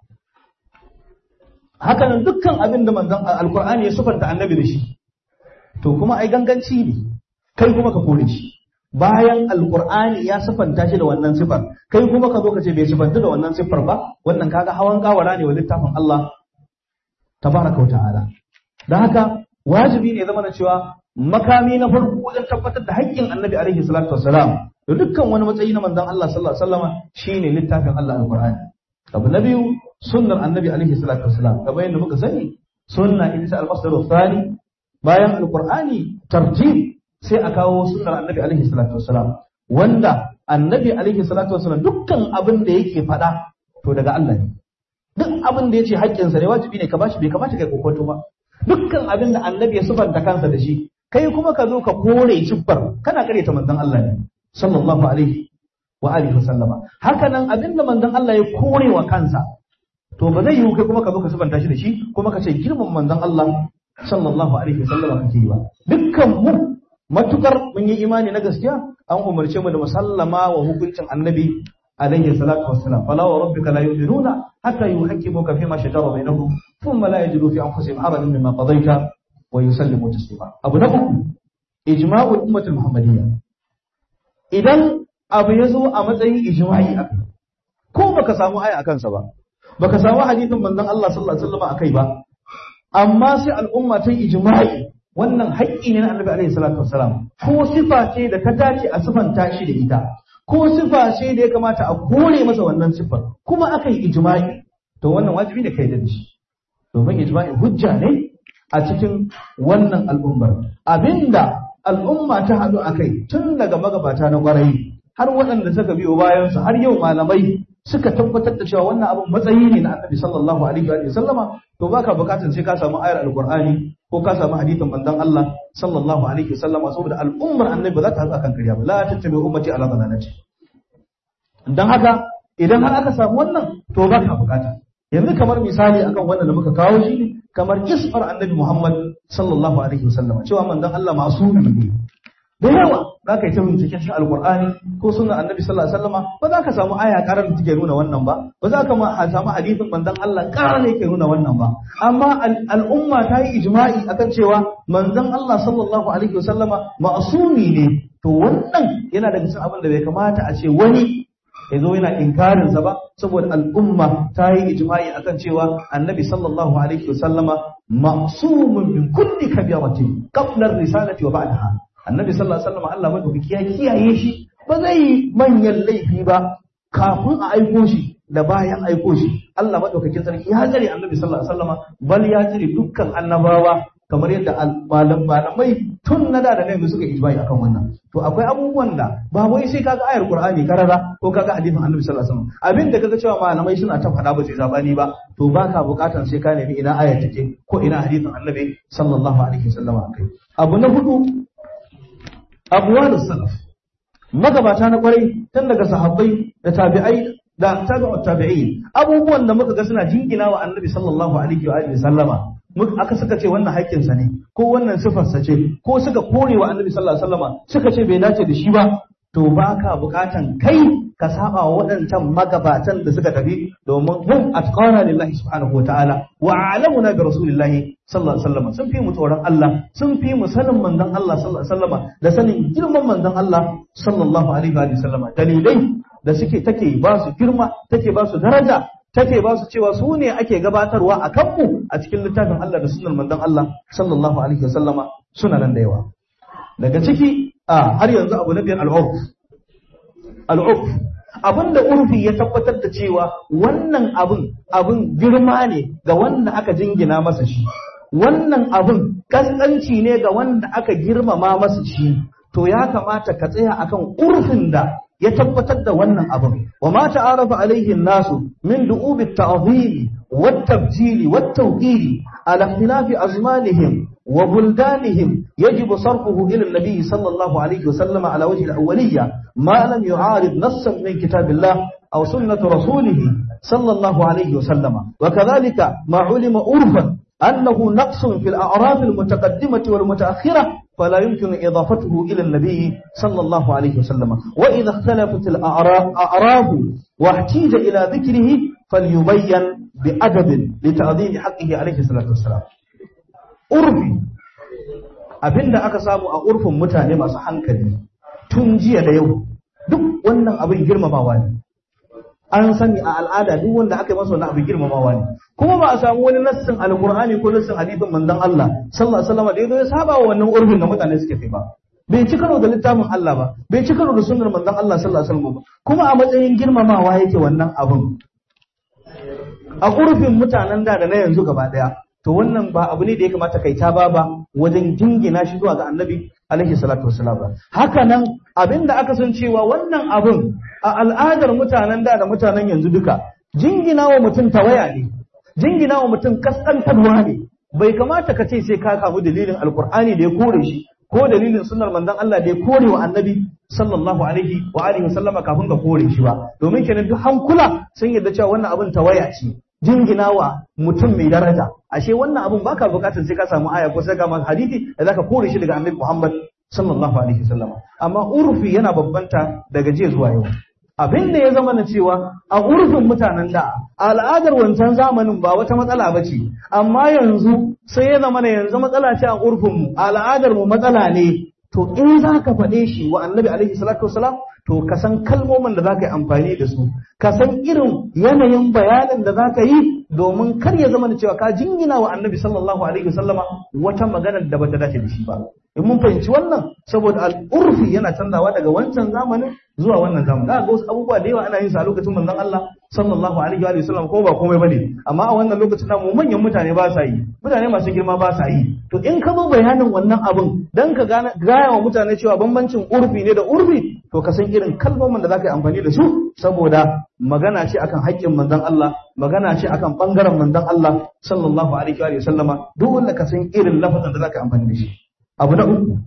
haka nan dukkan abin da manzon alqur'ani ya sufanta annabi da shi to kuma ai ganganci ne kai kuma ka kore shi bayan alqur'ani ya sifanta shi da wannan sifar kai kuma ka zo ka ce bai sifanta da wannan sifar ba wannan kaga hawan kawara ne wa littafin Allah tabaraka wa ta'ala dan haka wajibi ne zama na cewa makami na farko wajen tabbatar da haƙƙin annabi alaihi salatu wassalam da dukkan wani matsayi na manzon Allah sallallahu alaihi wasallama shine littafin Allah alqur'ani abu na biyu sunnar annabi alaihi salatu wassalam kamar yadda muka sani sunna ita al-masdar thani bayan alqur'ani tartib sai a kawo sunnar annabi alaihi salatu wassalam wanda annabi alaihi salatu wassalam dukkan abin da yake faɗa to daga Allah ne duk abin da yace haƙƙinsa ne wajibi ne ka bashi bai kamata kai kokonto ba dukkan abin da annabi ya sufanta kansa da shi kai kuma ka zo ka kore cibbar kana ta manzon Allah ne sallallahu alaihi wa alihi wa sallama haka nan abin da manzon Allah ya kore wa kansa to ba zai yiwu kai kuma ka zo ka sufanta shi da shi kuma ka ce girman manzon Allah sallallahu alaihi wa sallama kake yi ba dukkan mu matukar mun yi imani na gaskiya an umarce mu da musallama wa hukuncin annabi alaihi salatu wassalam fala wa rabbika la yu'minuna hatta yuhaqqimuka fima shajara bainahum thumma la yajidu fi anfusihim harajan mimma qadayta wa yusallimu taslima abu na uku ijma'ul ummatul muhammadiyya idan abu ya zo a matsayin ijma'i akai ko baka samu aya akan sa ba baka samu hadithin manzon Allah sallallahu alaihi wasallam akai ba amma sai al'umma ta ijma'i wannan haƙƙi ne na annabi alaihi salatu wassalam ko sifa ce da ta dace a sifanta shi da ita ko sifa ce da ya kamata a kore masa wannan sifar kuma aka yi ijma'i to wannan wajibi ne kai da shi domin ijma'i hujja ne a cikin wannan al'ummar abinda al'umma ta haɗu a kai tun daga magabata na ƙwarai har waɗanda suka biyo bayansu har yau malamai suka tabbatar da cewa wannan abin matsayi ne na annabi sallallahu alaihi wa sallama to baka bukatar sai ka samu ayar alqur'ani ko ka samu hadithin manzon Allah sallallahu alaihi wa sallama saboda al'ummar annabi ba za ta haɗu akan kariya ba la tattabi ummati ala dalalati dan haka idan har aka samu wannan to baka bukata yanzu kamar misali akan wannan da muka kawo shi kamar isfar annabi Muhammad sallallahu alaihi wa sallama cewa manzon Allah masumi ne da yawa za ka yi ta binciken shi alkur'ani ko sunan annabi sallallahu alaihi wasallama ba za ka samu aya karar da take nuna wannan ba ba za ka samu hadisin manzon Allah karar ne ke nuna wannan ba amma al'umma ta yi ijma'i akan cewa manzon Allah sallallahu alaihi wasallama ma'sumi ne to wannan yana daga cikin abin da bai kamata a ce wani ya zo yana inkarin sa ba saboda al'umma ta yi ijma'i akan cewa annabi sallallahu alaihi wasallama ma'sumun min kulli kabiratin qabla ar-risalati wa ba'daha annabi sallallahu alaihi wasallam Allah madaukaki ya kiyaye shi ba zai manyan laifi ba kafin a aiko shi da bayan aiko shi Allah madaukakin sarki ya tsare annabi sallallahu alaihi wasallam bal ya tsare dukkan annabawa kamar yadda malamai tun na da da ne suka ijma'i akan wannan to akwai abubuwan da ba wai sai kaga ayar qur'ani karara ko kaga hadisin annabi sallallahu alaihi wasallam abin da kaga cewa malamai suna ta faɗa ba sai zabani ba to baka bukatan sai ka nemi ina ayar take ko ina hadisin annabi sallallahu alaihi wasallam akai abu na hudu abuwalus salaf magabata na kwarai tun daga sahabbai da tabi'ai da tabi'ut tabi'in abubuwan da muka ga suna jingina wa annabi sallallahu alaihi wa alihi sallama aka suka ce wannan haƙƙin sa ne ko wannan sifar sa ce ko suka kore wa annabi sallallahu alaihi wasallama suka ce bai dace da shi ba to baka bukatan kai ka saba wa waɗancan magabatan da suka tafi domin hum atqana lillahi subhanahu wa ta'ala wa alamuna bi rasulillahi sallallahu alaihi wasallam sun fi mu tsoron Allah sun fi mu sanin manzon Allah sallallahu alaihi wasallam da sanin girman manzon Allah sallallahu alaihi wa sallam dalilai da suke take ba su girma take ba su daraja take ba su cewa su ne ake gabatarwa a kanmu a cikin littafin Allah da sunan manzon Allah sallallahu alaihi wa sallama suna nan da yawa daga ciki a har yanzu abu na biyar al'urf al'urf abinda urfi ya tabbatar da cewa wannan abin abin girma ne ga wanda aka jingina masa shi wannan abin kaskanci ne ga wanda aka girmama masa shi to ya kamata ka tsaya akan urfin da ya tabbatar da wannan abin wa ma ta'arafa alaihi nasu min du'ubi at-ta'zim wat-tabjili wat-tawqiri ala ikhtilafi azmanihim wa buldanihim yajibu sarfuhu ila an-nabi sallallahu alaihi wa sallam ala wajhi al-awwaliyya ma lam yu'arid nassan min kitabillah aw sunnati rasulih sallallahu alaihi wa sallam wa kadhalika ma ulima urfan أنه نقص في الأعراف المتقدمة والمتأخرة فلا يمكن إضافته إلى النبي صلى الله عليه وسلم وإذا اختلفت الأعراب واحتيج إلى ذكره فليبين بأدب لتعظيم حقه عليه الصلاة والسلام أرفي abinda aka samu a urfin mutane masu hankali tun jiya da yau duk wannan abin girmamawa ne an sani a al'ada duk wanda aka yi masa wannan abin girmamawa ne kuma ba a samu wani nassin alqur'ani ko nassin hadisin manzon Allah sallallahu alaihi wasallam da yazo ya saba wa wannan urfin da mutane suke kai ba bai ci karo da littafin Allah ba bai ci karo da sunnar manzon Allah sallallahu alaihi wasallam ba kuma a matsayin girmamawa yake wannan abin a urfin mutanen da da na yanzu gaba daya to wannan ba abu ne da ya kamata kai ta ba ba wajen jingina shi zuwa ga annabi alaihi salatu wassalam haka nan abinda aka san cewa wannan abun a al'adar mutanen da da mutanen yanzu duka jingina wa mutum tawaya ne jingina wa mutum kaskantarwa ne bai kamata ka ce sai ka kamu dalilin alkur'ani da ya kore shi ko dalilin sunnar manzon Allah da ya kore wa annabi sallallahu alaihi wa alihi wasallama kafin ka kore shi ba domin kenan duk hankula sun yarda cewa wannan abin tawaya ce jingina wa mutum mai daraja ashe wannan abun baka bukatar sai ka samu aya ko sai ka maka hadisi da zaka kore shi daga annabi Muhammad sallallahu alaihi wasallam amma urfi yana babbanta daga jiya zuwa yau abin da ya zama na cewa a urfin mutanen da al'adar wancan zamanin ba wata matsala ba ce amma yanzu sai ya zama na yanzu matsala ce a urfin mu al'adar mu matsala ne to in za ka faɗe shi wa annabi alaihi salatu wasalam to ka san kalmomin da za ka yi amfani da su ka san irin yanayin bayanin da za ka yi domin kar ya zama da cewa ka jingina wa annabi sallallahu alaihi wasallama wata maganar da bata dace da shi ba in mun fahimci wannan saboda al'urfi yana canzawa daga wancan zamanin zuwa wannan zamanin za ga wasu abubuwa da yawa ana yin sa a lokacin manzon Allah sallallahu alaihi wa sallam ko ba komai bane amma a wannan lokacin namu manyan mutane ba sa yi mutane masu girma ba sa yi to in ka zo bayanin wannan abin dan ka gaya wa mutane cewa bambancin urfi ne da urfi to ka san irin kalmomin da za ka yi amfani da su saboda magana ce akan haƙƙin manzon Allah magana ce akan bangaren manzon Allah sallallahu alaihi wa sallama duk wanda ka san irin lafazin da za ka yi amfani da shi abu na uku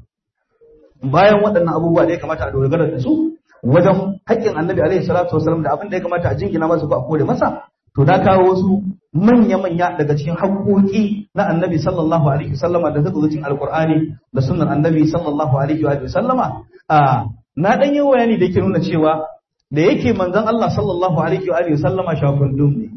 bayan waɗannan abubuwa da ya kamata a dogara da su wajen haƙƙin annabi alaihi salatu wasallam da abin da ya kamata a jingina masa ko a kore masa to da kawo wasu manya-manya daga cikin haƙoƙi na annabi sallallahu alaihi wasallama da suka cikin alkur'ani da sunnar annabi sallallahu alaihi wa sallama a na dan yi bayani da yake nuna cewa da yake manzon Allah sallallahu alaihi wa sallama shafundum ne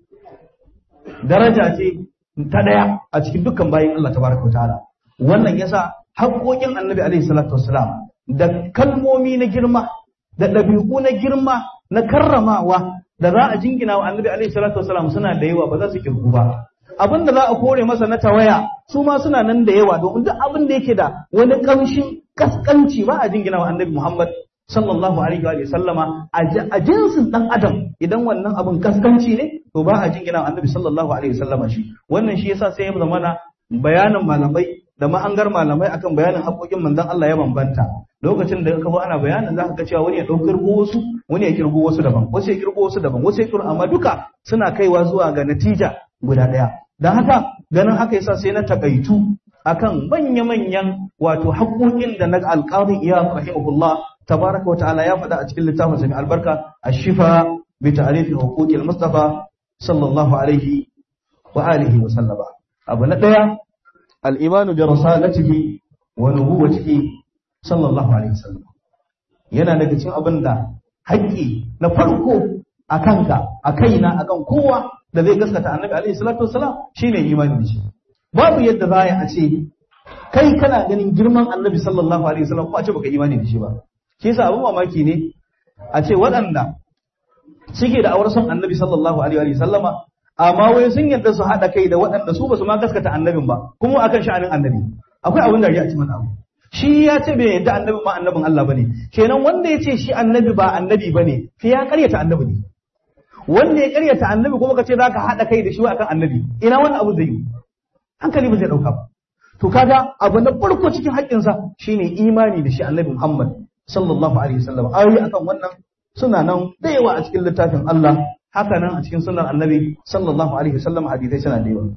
daraja ce ta daya a cikin dukkan bayin Allah tabaraka ta'ala wannan yasa haƙoƙin annabi alaihi salatu wasalam da kalmomi na girma da ɗabi'u na girma na karramawa da za a jingina wa annabi alaihi salatu wasalam suna da yawa ba za su kirgu ba abin da za a kore masa na tawaya su ma suna nan da yawa domin duk abin da yake da wani kamshin kaskanci ba a jingina wa annabi Muhammad sallallahu alaihi wa sallama a jinsin dan adam idan wannan abin kaskanci ne to ba a jingina wa annabi sallallahu alaihi wa sallama shi wannan shi yasa sai ya zama bayanin malamai da ma'angar malamai akan bayanin haƙoƙin manzon Allah ya bambanta lokacin da ka ana bayanin za ka ga cewa wani ya ɗau kirgo wasu wani ya kirgo wasu daban wasu ya kirgo wasu daban wasu ya kirgo amma duka suna kaiwa zuwa ga natija guda ɗaya don haka ganin haka yasa sai na takaitu akan manya-manyan wato haƙoƙin da na alƙarin iya rahimahullah tabaraka wa ta'ala ya faɗa a cikin littafin sa mai albarka ashifa bi ta'rifi huquqil mustafa sallallahu alaihi wa alihi wa sallama abu na ɗaya الإيمان برسالته ونبوته صلى الله عليه وسلم yana daga cikin abin da haƙƙi na farko a kanka a kaina a kan kowa da zai gaskata annabi alaihi salatu wasalam shine imani da shi babu yadda za a ce kai kana ganin girman annabi sallallahu alaihi wasallam ko a ce baka imani da shi ba shi yasa abin mamaki ne a ce waɗanda suke da awar son annabi sallallahu alaihi wasallama amma wai sun yarda su haɗa kai da waɗanda su ba su ma gaskata annabin ba kuma akan sha'anin annabi akwai abin da ya ci mana abu shi ya ce bai yarda annabi ma annabin Allah bane kenan wanda ya ce shi annabi ba annabi bane sai ya karyata annabi ne wanda ya karyata annabi kuma ka ce zaka haɗa kai da shi akan annabi ina wannan abu zai yi hankali ba zai ɗauka ba to kaga abu na farko cikin haƙƙinsa shine imani da shi annabi Muhammad sallallahu alaihi wasallam ayoyi akan wannan suna nan da yawa a cikin littafin Allah haka nan a cikin sunan annabi sallallahu alaihi wasallam hadisai suna da yawa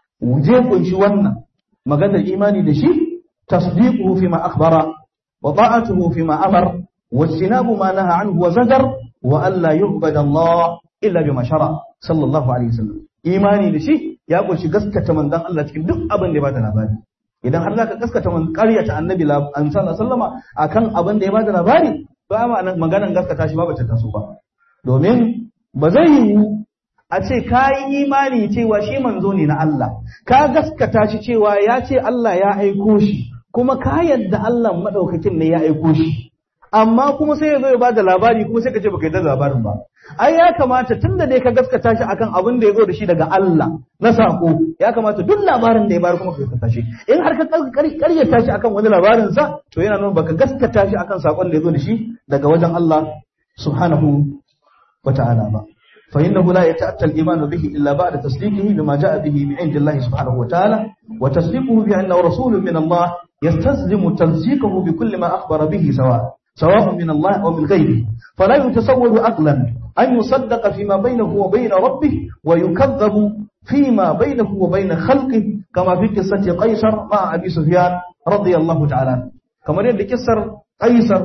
je kunshi wannan maganar imani da shi tasdiquhu fi ma akhbara wa ta'atuhu fi ma amar wa istinabu ma naha anhu wa zajar wa alla yu'bada Allah illa bima shara sallallahu alaihi wasallam imani da shi ya kunshi gaskata manzon Allah cikin duk abin da ya bada labari idan har zaka gaskata man ƙaryata annabi sallallahu alaihi wasallama akan abin da ya bada labari ba ma maganan gaskata shi ba bace taso ba domin ba zai yiwu a ce ka yi imani cewa shi manzo ne na Allah ka gaskata shi cewa ya ce Allah ya aiko shi kuma ka yadda Allah madaukakin ne ya aiko shi amma kuma sai ya zo ya bada labari kuma sai ka ce baka yarda da labarin ba ai ya kamata tunda dai ka gaskata shi akan abin da ya zo da shi daga Allah na sako ya kamata duk labarin da ya bayar kuma ka gaskata shi in har ka karyata shi akan wani labarin sa to yana nuna baka gaskata shi akan sakon da ya zo da shi daga wajen Allah subhanahu wa ta'ala ba fa innahu la yata'atta al-iman bihi illa ba'da tasdiqihi bima ja'a bihi min 'indi Allah subhanahu wa ta'ala wa tasdiquhu bi annahu rasulun min Allah yastalzimu tasdiquhu bi kulli ma akhbara bihi sawa' سواء من الله أو من غيره فلا يتصور عقلا أن يصدق فيما بينه وبين ربه ويكذب فيما بينه وبين خلقه كما في قصة قيصر مع أبي سفيان رضي الله تعالى عنه كما يرد قصر قيصر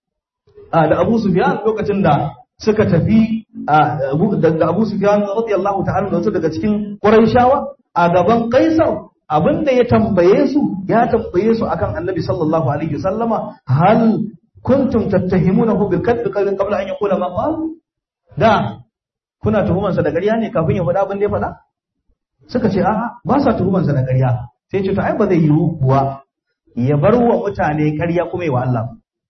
da Abu Sufyan lokacin da suka tafi da Abu Sufyan radiyallahu ta'ala da wasu daga cikin Qurayshawa a gaban Kaisar abinda ya tambaye su ya tambaye su akan Annabi sallallahu alaihi wasallama hal kuntum tattahimunahu bil kadhib qabla an yaqula ma qala da kuna tuhuman sa da ƙarya ne kafin ya faɗa abin da ya faɗa suka ce a'a ba sa tuhuman sa da ƙarya sai ce to ai ba zai yiwu kuwa ya bar wa mutane ƙarya kuma yi wa Allah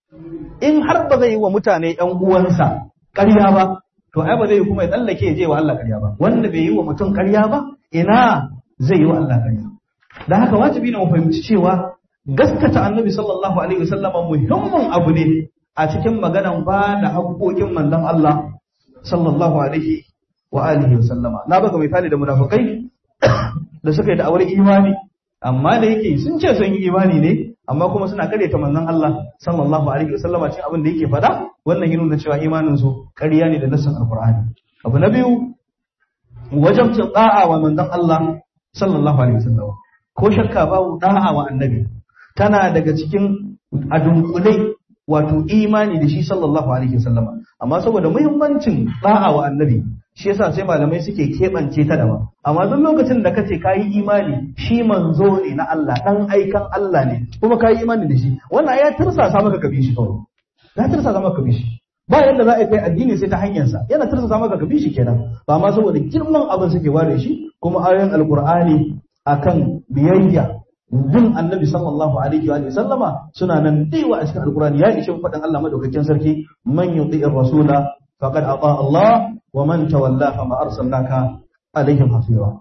in har ba zai yi wa mutane ƴan uwansa ƙarya ba to ai ba zai yi kuma ya tsallake ya je wa Allah ƙarya ba wanda bai yi wa mutum ƙarya ba ina zai yi wa Allah ƙarya da haka wajibi ne mu fahimci cewa gaskata annabi sallallahu alaihi wasallama muhimmin abu ne a cikin maganan ba da haƙoƙin manzon Allah sallallahu alaihi wa alihi wasallama na baka misali da munafikai da suka yi da'awar imani amma da yake sun ce sun yi imani ne amma kuma suna karyata manzon Allah sallallahu alaihi wasallama cikin abin da yake faɗa wannan ya nuna cewa imanin su ƙarya ne da nassin alqur'ani abu na biyu wajen da'a wa manzon Allah sallallahu alaihi wasallama ko shakka babu da'a wa annabi tana daga cikin adunkulai wato imani da shi sallallahu alaihi wasallama amma saboda muhimmancin da'a wa annabi shi yasa sai malamai suke keɓance ta daban amma duk lokacin da kace kayi imani shi manzo ne na Allah dan aikan Allah ne kuma kayi imani da shi wannan ya tirsasa maka ka bi shi kawai ya tirsasa maka ka bi shi ba yadda za a kai addini sai ta hanyarsa yana tirsasa maka ka bi shi kenan ba ma saboda girman abin suke ware shi kuma ayoyin alqur'ani akan biyayya bin annabi sallallahu alaihi wa sallama suna nan daiwa a cikin alkurani ya ishe faɗin Allah madaukakin sarki man yuti'ir rasula faqad ata Allah wa man tawalla fa ma arsalnaka alaihim hafiza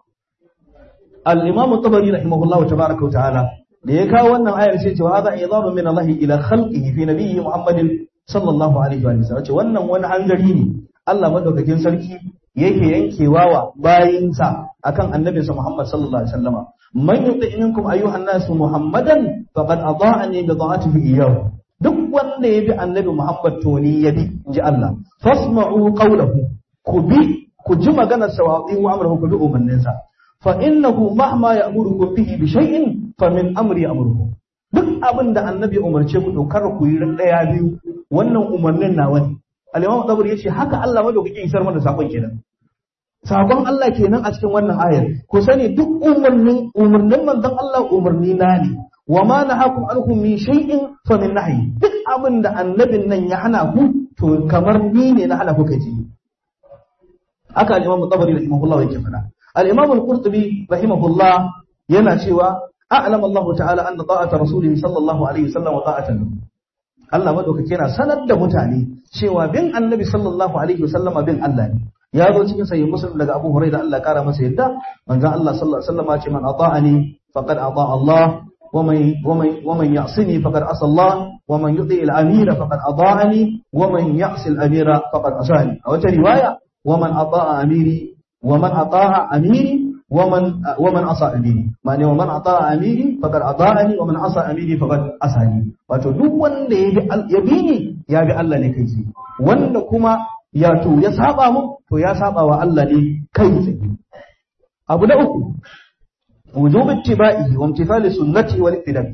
al-imam at-tabari rahimahullahu tabaaraka wa ta'ala da ya kawo wannan ayar sai ce wa hadha idabu min Allah ila khalqihi fi nabiyyi Muhammadin sallallahu alaihi wa sallam ce wannan wani hangari ne Allah madaukakin sarki yake yankewa wa bayinsa akan annabinsa Muhammad sallallahu alaihi wasallama man yuti minkum ayyuhan nas muhammadan faqad adaani bi da'atihi iyyahu duk wanda ya bi annabi Muhammad to ni ya bi inji Allah fasma'u qawlahu ku bi ku ji maganar sa wa amruhu ku bi umarninsa fa innahu mahma ya'murukum bihi bi shay'in fa min amri amrukum duk abin da annabi umarce ku to kar ku yi daya biyu wannan umarnin nawa ne al-imam Tabari yace haka Allah madaukakin isar mana sakon kenan sakon Allah kenan a cikin wannan ayar ku sani duk umarnin umarnin manzon Allah umarni na ne wa ma nahakum anhum min shay'in fa min nahyi duk abin da annabin nan ya hana ku to kamar ni ne na hana ku kaji haka al-imam Tabari rahimahullah yake fada al-imam al-Qurtubi rahimahullah yana cewa a'lam Allah ta'ala anna ta'ata rasulihi sallallahu alaihi wasallam wa ta'atan Allah madaukake yana sanar da mutane cewa bin annabi sallallahu alaihi wasallama bin Allah ne ya zo cikin sahih muslim daga Abu Hurairah Allah kara masa yadda manzon Allah sallallahu alaihi wasallam ce man ata'ani faqad ata Allah ومن ومن ومن يعصني فقد عصى الله ومن يطيع الامير فقد اطاعني ومن يعصي الامير فقد عصاني او روايه ومن اطاع اميري ومن اطاع اميري ومن ومن عصى اميري معنى ومن اطاع اميري فقد اطاعني ومن عصى اميري فقد عصاني wato duk wanda ya bi ni ya bi Allah ne kai tsaye wanda kuma ya to ya saba mu to ya saba wa Allah ne kai tsaye abu na uku wujub ittiba'i wa imtithali sunnati wal iqtida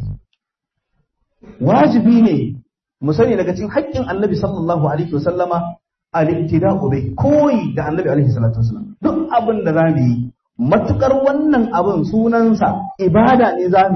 wajibi ne mu sani daga cikin haƙƙin Annabi sallallahu alaihi wasallama al-iqtida'u bai koyi da Annabi alaihi salatu wasallam duk abin da zamu yi matukar wannan abin sunansa ibada ne zamu yi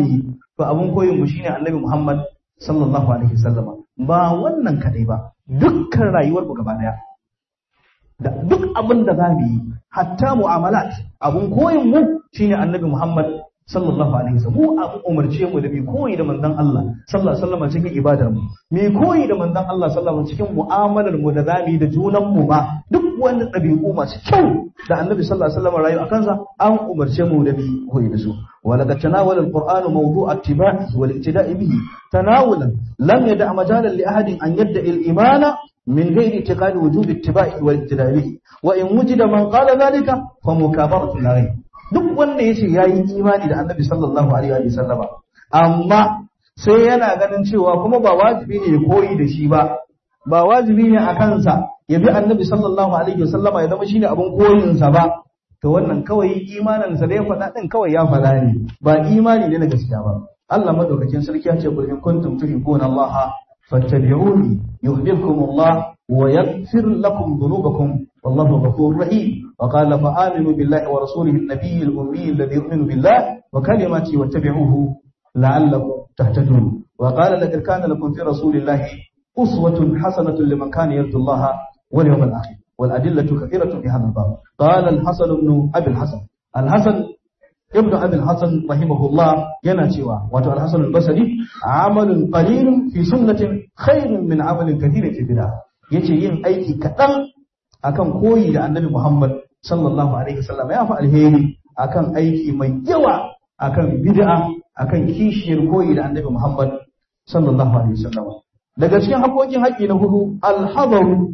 to abun koyin mu shine annabi Muhammad sallallahu alaihi wasallam ba wannan kadai ba dukkan rayuwar mu gaba daya da duk abin da za mu yi hatta mu'amalat abun koyin mu shine annabi Muhammad sallallahu alaihi wasallam mu abu umarce mu da mu koyi da manzon Allah sallallahu alaihi wasallam cikin ibadar mu mu koyi da manzon Allah sallallahu alaihi wasallam cikin mu'amalar mu da zamu yi da junan mu ba duk wani ɗabi'u masu kyau da annabi sallallahu alaihi wasallam rayu akan sa an umarce mu da mu koyi da su ولقد تناول القرآن موضوع اتباعه والاقتداء به تناولا لم يدع مجالا لأحد أن يدعي الإيمان من غير اعتقاد وجوب اتباعه والاقتداء به وإن وجد من قال ذلك فمكابرة الغيب duk wanda ya ce ya yi imani da annabi sallallahu alaihi wa sallama amma sai yana ganin cewa kuma ba wajibi ne ya koyi da shi ba ba wajibi ne a kansa ya bi annabi sallallahu alaihi wa sallama ya zama shine abin koyinsa ba to wannan kawai imaninsa da ya faɗa ɗin kawai ya faɗa ne ba imani ne na gaskiya ba Allah madaukakin sarki ya ce kul in kuntum tuhibbuna Allah fattabi'uni yuhibbukum Allah wa yaghfir lakum dhunubakum wallahu ghafurur rahim wa qala fa aminu billahi wa rasulihi an-nabiyyi al-ummi alladhi yu'minu billahi wa kalimatihi wattabi'uhu la'allakum tahtadun wa qala laqad kana lakum fi rasulillahi uswatun hasanatun liman kana yarju Allah wal yawmal akhir والأدلة كثيرة في هذا الباب قال الحسن بن أبي الحسن الحسن ابن أبي الحسن رحمه الله يناتيوا واتو الحسن البصري عمل قليل في سنة خير من عمل كثير في بدعة yace yin aiki kaɗan akan koyi da annabi Muhammad sallallahu alaihi wasallam ya fi alheri akan aiki mai yawa akan bid'a akan kishiyar koyi da annabi Muhammad sallallahu alaihi wasallam daga cikin haƙoƙin haƙi na hudu alhadaru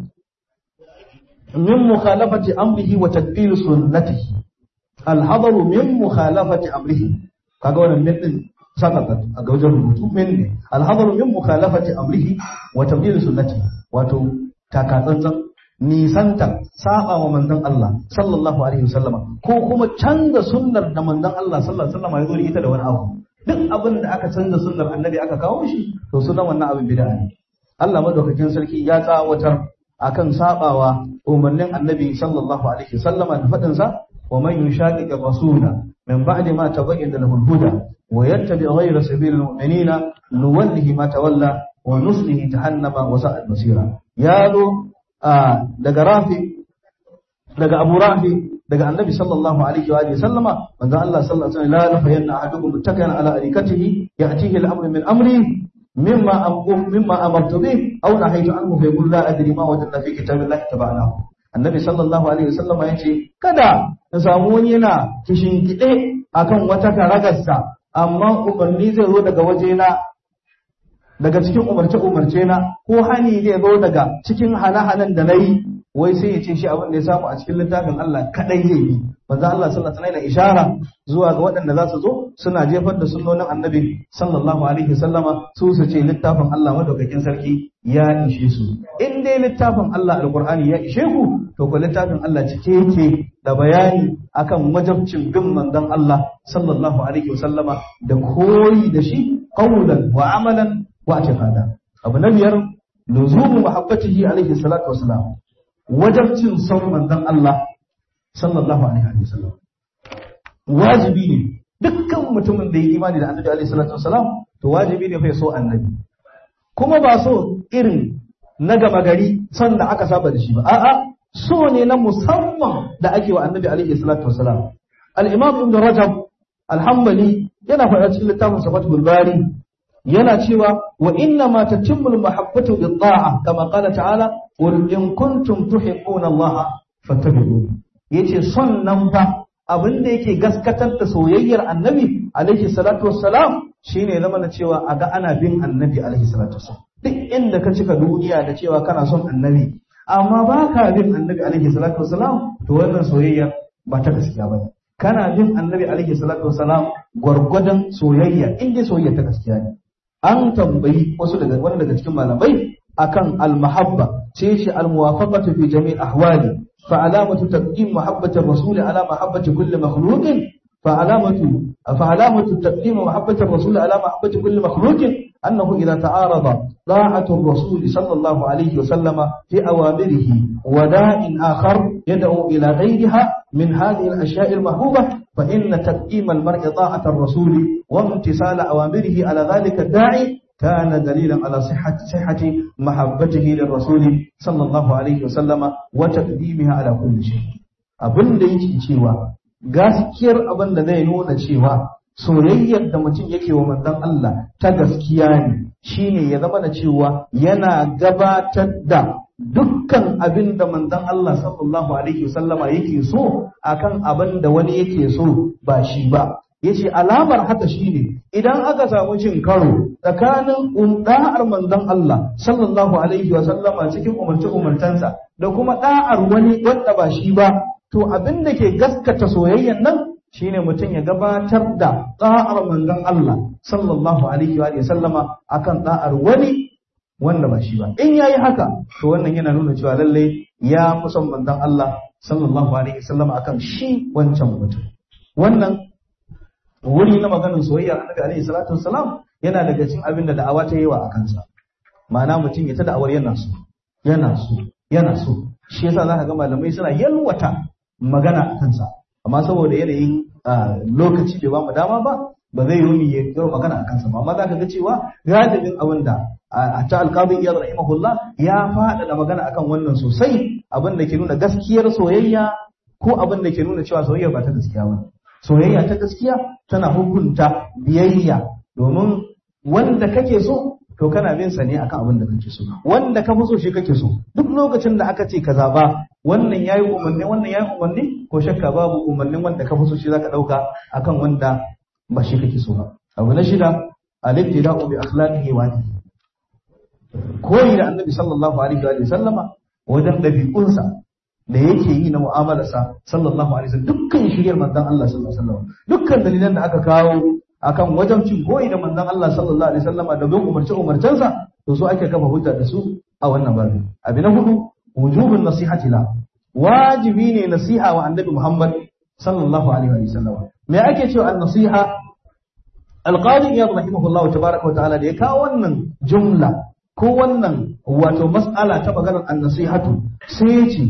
من مخالفة أمره وتدبير سنته الحذر من مخالفة أمره kaga wannan min din sakatat a ga wajen rubutu min ne alhadaru min mukhalafati amrihi wa tabdil sunnati wato takatsantsan nisanta saba wa manzon Allah sallallahu alaihi wasallam ko kuma canza sunnar da manzon Allah sallallahu alaihi wasallam ya zo da ita da wani abu duk abin da aka canza sunnar annabi aka kawo shi to sunan wannan abin bid'a ne Allah madaukakin sarki ya tsawatar akan sabawa umarnin annabi sallallahu alaihi wasallama da fadin sa wa man yushaqiq rasula min ba'di ma tabayyana lahu al-huda wa yattabi ghayra sabilil mu'minina nuwallihi ma tawalla wa nuslihi jahannama wa sa'at masira ya zo daga rafi daga abu rafi daga annabi sallallahu alaihi wa sallama manzo Allah sallallahu alaihi wa sallam la nafayanna ahadukum muttaki'an ala arikatihi ya'tihi al-amru min amri مما أقوم مما أمرت به أو نهيت عنه فيقول لا أدري ما وجدنا في كتاب الله تبعناه النبي صلى الله عليه وسلم yace kada na samu wani yana kishingide akan wata karagarsa amma umarni zai zo daga wajena daga cikin umarce umarce na ko hani zai zo daga cikin hana-hanan da nayi wai sai ya ce shi abin da ya samu a cikin littafin Allah kadai zai yi manzo Allah sallallahu alaihi wasallam ishara zuwa ga waɗanda za su zo suna jefar da sunnonin annabi sallallahu alaihi wasallama su su ce littafin Allah madaukakin sarki ya ishe su in dai littafin Allah alqur'ani ya ishe ku to ko littafin Allah cike yake da bayani akan wajabcin bin manzon Allah sallallahu alaihi wasallama da koyi da shi qawlan wa amalan wa i'tiqada abu na biyar luzumu mahabbatihi alaihi salatu wassalam wajabcin son manzon Allah sallallahu alaihi wasallam wajibi ne dukkan mutumin da ya imani da annabi alaihi salatu wasalam to wajibi ne fa ya so annabi kuma ba so irin na gama gari son da aka saba da shi ba a'a so ne na musamman da ake wa annabi alaihi salatu wasalam al-imam ibn rajab al-hanbali yana faɗa cikin littafin safatul bari yana cewa wa inna ma tatimmul mahabbatu bi ta'a kama qala ta'ala qul in kuntum tuhibbuna allaha fattabi'uni yace son nan fa abin da yake gaskatar da soyayyar annabi alaihi salatu wassalam shine zama da cewa a ga ana bin annabi alaihi salatu wassalam duk inda ka cika duniya da cewa kana son annabi amma ba ka bin annabi alaihi salatu wassalam to wannan soyayya ba ta gaskiya ba ne kana bin annabi alaihi salatu wassalam gwargwadon soyayya in dai soyayya ta gaskiya ne an tambayi wasu daga wani daga cikin malamai akan al-mahabba sai shi al-muwafaqatu fi jami' ahwali fa alamatu taqdim mahabbati ar-rasul ala mahabbati kulli makhluqin فعلامة فعلامة تقديم محبة الرسول على محبة كل مخلوق أنه إذا تعارض طاعة الرسول صلى الله عليه وسلم في أوامره وداء آخر يدعو إلى غيرها من هذه الأشياء المحبوبة فإن تقديم المرء طاعة الرسول وامتثال أوامره على ذلك الداعي كان دليلا على صحة صحة محبته للرسول صلى الله عليه وسلم وتقديمها على كل شيء abin da yake cewa gaskiyar abin da zai nuna cewa soyayyar da mutum yake wa manzon Allah ta gaskiya ne shine ya zama da cewa yana gabatar da dukkan abin da manzon Allah sallallahu alaihi wasallama yake so akan abin da wani yake so ba shi ba yace alamar haka shine idan aka samu cin karo tsakanin da'ar manzon Allah sallallahu alaihi wasallama cikin umarce umartansa da kuma da'ar wani wanda ba shi ba to abin da ke gaskata soyayyan nan shine mutum ya gabatar da da'ar manzon Allah sallallahu alaihi wa sallama akan da'ar wani wanda ba shi ba in yayi haka to wannan yana nuna cewa lalle ya fi son manzon Allah sallallahu alaihi wa sallama akan shi wancan mutum wannan wuri na maganar soyayya annabi alaihi salatu wassalam yana daga cikin abin da da'awa ta yi wa a kansa ma'ana mutum ya ta da'awar yana so yana so yana so shi yasa zaka ga malamai suna yalwata magana a kansa amma saboda yanayin lokaci bai ba mu dama ba ba zai yi ya yi magana a kansa ba amma za ka ga cewa galibin abin da a ta alƙadin iyad rahimahullah ya faɗaɗa magana akan wannan sosai abin da ke nuna gaskiyar soyayya ko abin da ke nuna cewa soyayya ba ta gaskiya ba soyayya ta gaskiya tana hukunta biyayya domin wanda kake so to kana bin sa ne akan abin da kake so wanda ka fi so shi kake so duk lokacin da aka ce ka zaba wannan yayi umarni wannan yayi umarni ko shakka babu umarnin wanda ka fi so shi zaka dauka akan wanda ba shi kake so ba abu na shida al-ibtida'u bi akhlaqihi wa dinihi koyi da annabi sallallahu alaihi wa sallama wajen dabi'unsa da yake yi na mu'amalarsa sallallahu alaihi wasallam dukkan shiryar manzon Allah sallallahu alaihi wasallam dukkan dalilan da aka kawo akan wajen cin koyi da manzon Allah sallallahu alaihi wasallama da bin umarce umarcensa to su ake kafa hujja da su a wannan babu abi na hudu wujubun nasihati la wajibi ne nasiha wa annabi Muhammad sallallahu alaihi wasallam me ake cewa an-nasiha alqadi iyad rahimahullah tabaaraka wa ta'ala da ya kawo wannan jumla ko wannan wato mas'ala ta maganar an-nasihatu sai ya ce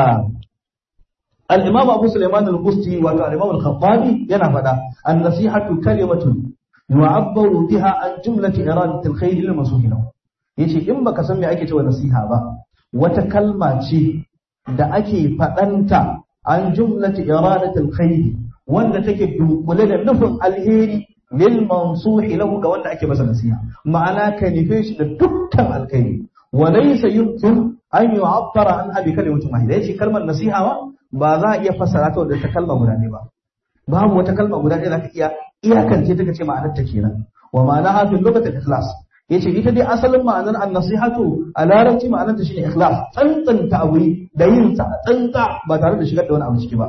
al-imam Abu Sulaiman al-Busti wato al-imam al-Khattabi yana faɗa an-nasihatu kalimatun yu'abbaru biha an jumlati iradati al-khayr lil masuhin yace in baka san me ake cewa nasiha ba wata kalma ce da ake faɗanta an jumlati iradati al-khayr wanda take dunkule da nufin alheri lil mansuhi lahu ga wanda ake masa nasiha ma'ana ka nufe shi da dukkan alkhairi wa laysa yumkin an yu'abbara an abi kalimatin wahida yace kalmar nasiha ba ba za a iya fassara ta da ta kalma guda ne ba babu wata kalma guda ɗaya za ka iya iyakance ta kace ma'anar ta kenan wa ma'ana ha fil lughati ikhlas yace ita dai asalin ma'anar an-nasihatu a larabci ma'anar ta shine ikhlas tsantsanta abu da yin sa tsantsa ba tare da shigar da wani abu ciki ba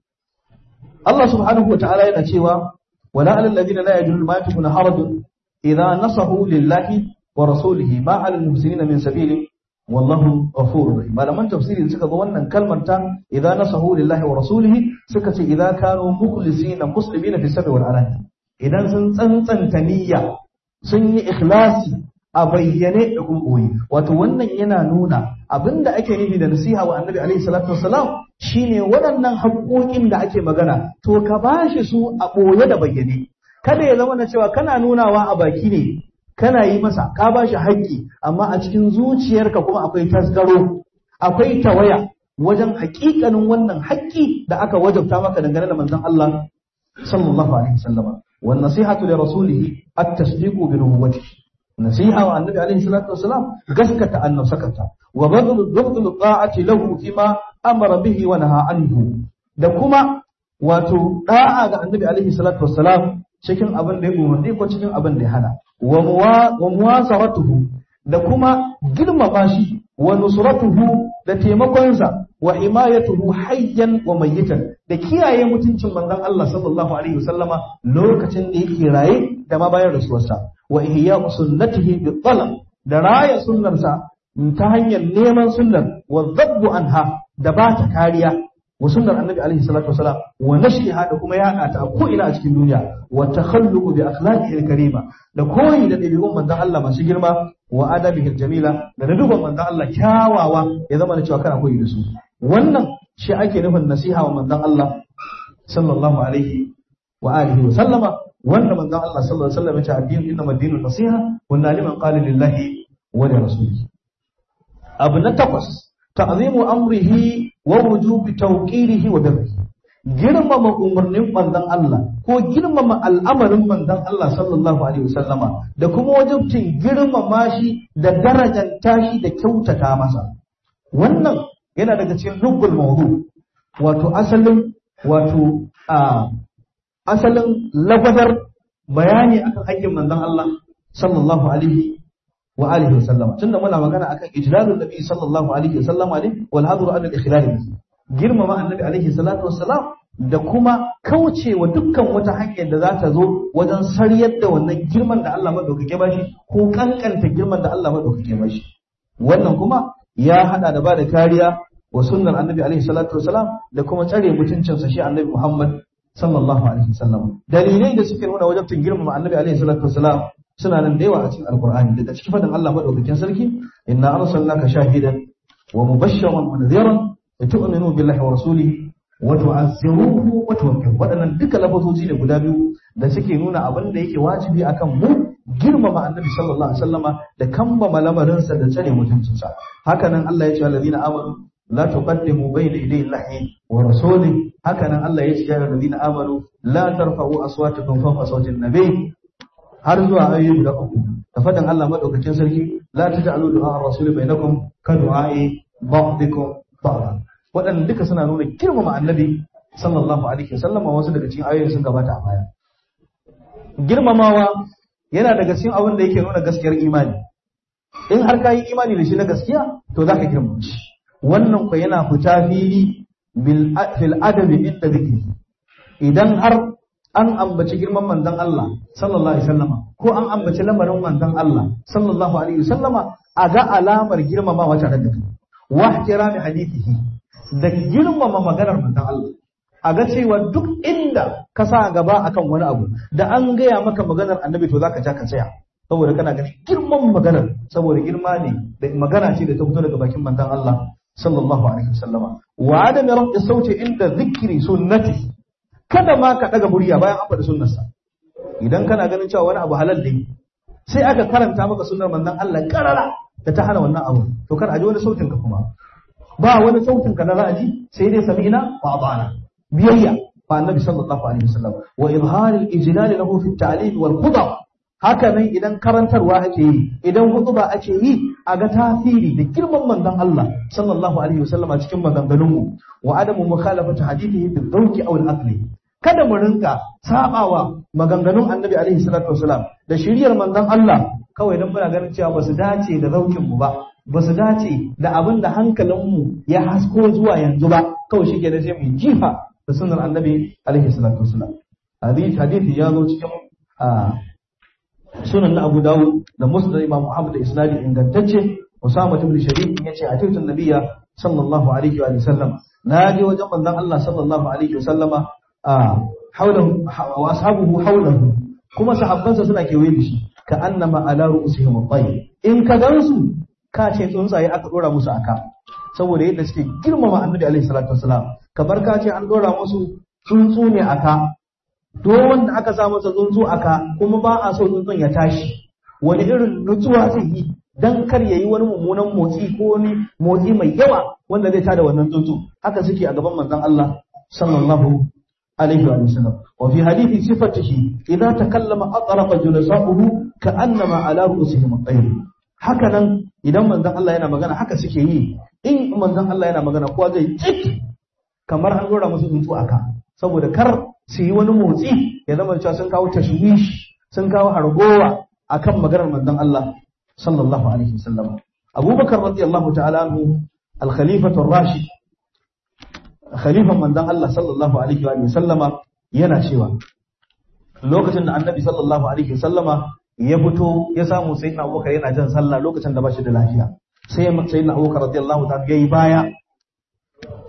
Allah subhanahu wa ta'ala yana cewa wala alal ladina la yajiduna ma yakuna harajun idza nasahu lillahi wa rasulihi ma alal muhsinina min sabili wallahu ghafurur rahim malaman tafsiri suka ga wannan kalmar ta idza nasahu lillahi wa rasulihi suka ce idza kanu mukhlisina muslimina fi sabri wal alani idan sun tsantsanta niyya sun yi ikhlasi a bayyane da kuma koyi wato wannan yana nuna abinda ake nufi da nasiha wa annabi alaihi salatu wassalam shine waɗannan haƙoƙin da ake magana to ka bashi su a ɓoye da bayyane kada ya zama na cewa kana nunawa a baki ne kana yi masa ka bashi haƙƙi amma a cikin zuciyarka kuma akwai tasgaro akwai tawaya wajen haƙiƙanin wannan haƙƙi da aka wajabta maka dangane da manzon Allah sallallahu alaihi wasallama wan nasihatu li rasulihi at-tasdiqu bi nubuwwatihi nasiha wa annabi alaihi salatu wasalam gaskata annabsakata wa badlu dukhdul ta'ati lahu fima amara bihi wa naha anhu da kuma wato da'a ga annabi alaihi salatu wasalam cikin abin da ya umarni ko cikin abin da ya hana wa muwasaratuhu da kuma girmama shi wa nusratuhu da taimakonsa wa himayatuhu hayyan wa mayyitan da kiyaye mutuncin manzon Allah sallallahu alaihi wasallama lokacin da yake raye da ma bayan rasuwarsa wa ihya sunnatihi bi talab da raya sunnarsa ta hanyar neman sunnar wa zabbu anha da ba ta kariya wa sunnar annabi alaihi salatu wasalam wa nashriha da kuma yaɗa ta a ko ina a cikin duniya wa takhalluqu bi akhlaqihi karima da koyi da ɗabi'un manzon Allah masu girma wa adabihi jamila da duban manzon Allah kyawawa ya zama da cewa kana koyi da su wannan shi ake nufin nasiha wa manzon Allah sallallahu alaihi wa alihi wa sallama wanda manzon Allah sallallahu alaihi wasallam ya ce addinu inna ad-dinu nasiha wa liman qala lillahi wa li rasulihi abu na takwas ta'zimu amrihi wa wujubi tawqirihi wa birrihi girmama umarnin manzon Allah ko girmama al'amarin manzon Allah sallallahu alaihi wasallama da kuma wajibcin girmama shi da darajanta shi da kyautata masa wannan yana daga cikin lubbul mawdu wato asalin wato a asalin lagwadar bayani akan haƙƙin manzon Allah sallallahu alaihi wa alihi wasallam tunda muna magana akan ijlalul nabi sallallahu alaihi wasallam ne wal hadru an al ikhlal bihi girmama annabi alaihi salatu wassalam da kuma kaucewa dukkan wata hanyar da za ta zo wajen sariyar da wannan girman da Allah madaukake bashi ko kankanta girman da Allah madaukake bashi wannan kuma ya hada da bada kariya wa sunnar annabi alaihi salatu wassalam da kuma tsare mutuncinsa shi annabi Muhammad sallallahu alaihi wasallam dalilai da suke nuna wajibcin girmama annabi alaihi salatu wassalam suna nan da yawa a cikin alqur'ani daga cikin fadin Allah madaukakin sarki inna arsalnaka shahidan wa mubashshiran wa nadhiran litu'minu billahi wa rasulihi wa tu'azziruhu wa tuwaqqiru waɗannan duka lafazoji ne guda biyu da suke nuna abin da yake wajibi akan mu girmama annabi sallallahu alaihi wasallama da kambama lamarinsa da tsare mutuncinsa haka nan Allah ya ce alladhina amanu la tuqaddimu bayna yaday Allahi wa rasulihi haka nan Allah ya ce ya alladhina amanu la tarfa'u aswatakum fawqa sawti an-nabi har zuwa ayoyi guda uku da fadan Allah madaukakin sarki la taj'alu du'a ar-rasuli bainakum ka du'a'i ba'dikum ba'da waɗannan duka suna nuna girmama annabi sallallahu alaihi wasallam wasu daga cikin ayoyin sun gabata a baya girmamawa yana daga cikin abin da yake nuna gaskiyar imani in har ka yi imani da shi na gaskiya to za ka girmama shi wannan ku yana fita fili fil adabi inda zikri idan har an ambaci girman manzon Allah sallallahu alaihi wasallama ko an ambaci lamarin manzon Allah sallallahu alaihi wasallama a ga alamar girmamawa tare da kai wa ihtirami hadithihi da girmama maganar manzon Allah a ga cewa duk inda ka sa gaba akan wani abu da an gaya maka maganar annabi to zaka ja ka tsaya saboda kana ganin girman maganar saboda girma ne da magana ce da ta fito daga bakin manzon Allah sallallahu alaihi wasallama wa adami rafi sauti inda zikri sunnati kada ma ka daga murya bayan an faɗi sunnarsa idan kana ganin cewa wani abu halal ne sai aka karanta maka sunnar manzon Allah karara da ta hana wannan abu to kar a ji wani sautin ka kuma ba wani sautin ka na ra'aji sai dai sami'na wa ata'na biyayya fa annabi sallallahu alaihi wasallam wa izhar al-ijlal lahu fi at-ta'lim wal khudab haka nan idan karantarwa ake yi idan hutuba ake yi a ga tasiri da girman manzon Allah sallallahu alaihi wasallam a cikin maganganun mu wa adamu mukhalafati hadithihi bil zawqi aw al-aqli kada mu rinka sabawa maganganun annabi alaihi salatu wasalam da shiriyar manzon Allah kawai dan muna ganin cewa basu dace da zaukin mu ba basu dace da abin da hankalin mu ya hasko zuwa yanzu ba kawai shi ke da sai mu jifa da sunnar annabi alaihi salatu wasalam hadisi hadisi ya zo cikin sunan na Abu Dawud da Musnad Imam Muhammad da isnadi ingantacce Usama ibn Sharif yace a cikin nabiyya sallallahu alaihi wa sallam na je wajen manzon Allah sallallahu alaihi wa sallama a haulahu wa ashabuhu haulahu kuma sahabbansa suna kewaye da shi ka annama ala ru'usihim at in ka gansu ka ce tsuntsaye aka dora musu aka saboda yadda suke girmama annabi alaihi salatu wasalam kamar ka ce an dora musu tsuntsu ne aka to wanda aka sa masa tsuntsu aka kuma ba a so tsuntsun ya tashi wani irin nutsuwa zai yi dan kar ya yi wani mummunan motsi ko wani motsi mai yawa wanda zai tada wannan tsuntsu haka suke a gaban manzon Allah sallallahu alaihi wa sallam wa fi hadithi sifatihi idza takallama atrafa julasa'uhu ka'annama ala ru'usihim at-tayr haka nan idan manzon Allah yana magana haka suke yi in manzon Allah yana magana kowa zai cik kamar an dora musu tsuntsu aka saboda kar su yi wani motsi ya zama cewa sun kawo tashwish sun kawo hargowa akan maganar manzon Allah sallallahu alaihi wasallam Abubakar radiyallahu ta'ala anhu al-khalifatu ar-rashid khalifan manzon Allah sallallahu alaihi wa sallama yana cewa lokacin da annabi sallallahu alaihi wa sallama ya fito ya samu sayyidina Abubakar yana jan sallah lokacin da ba shi da lafiya sai sayyidina Abubakar radiyallahu ta'ala yayi baya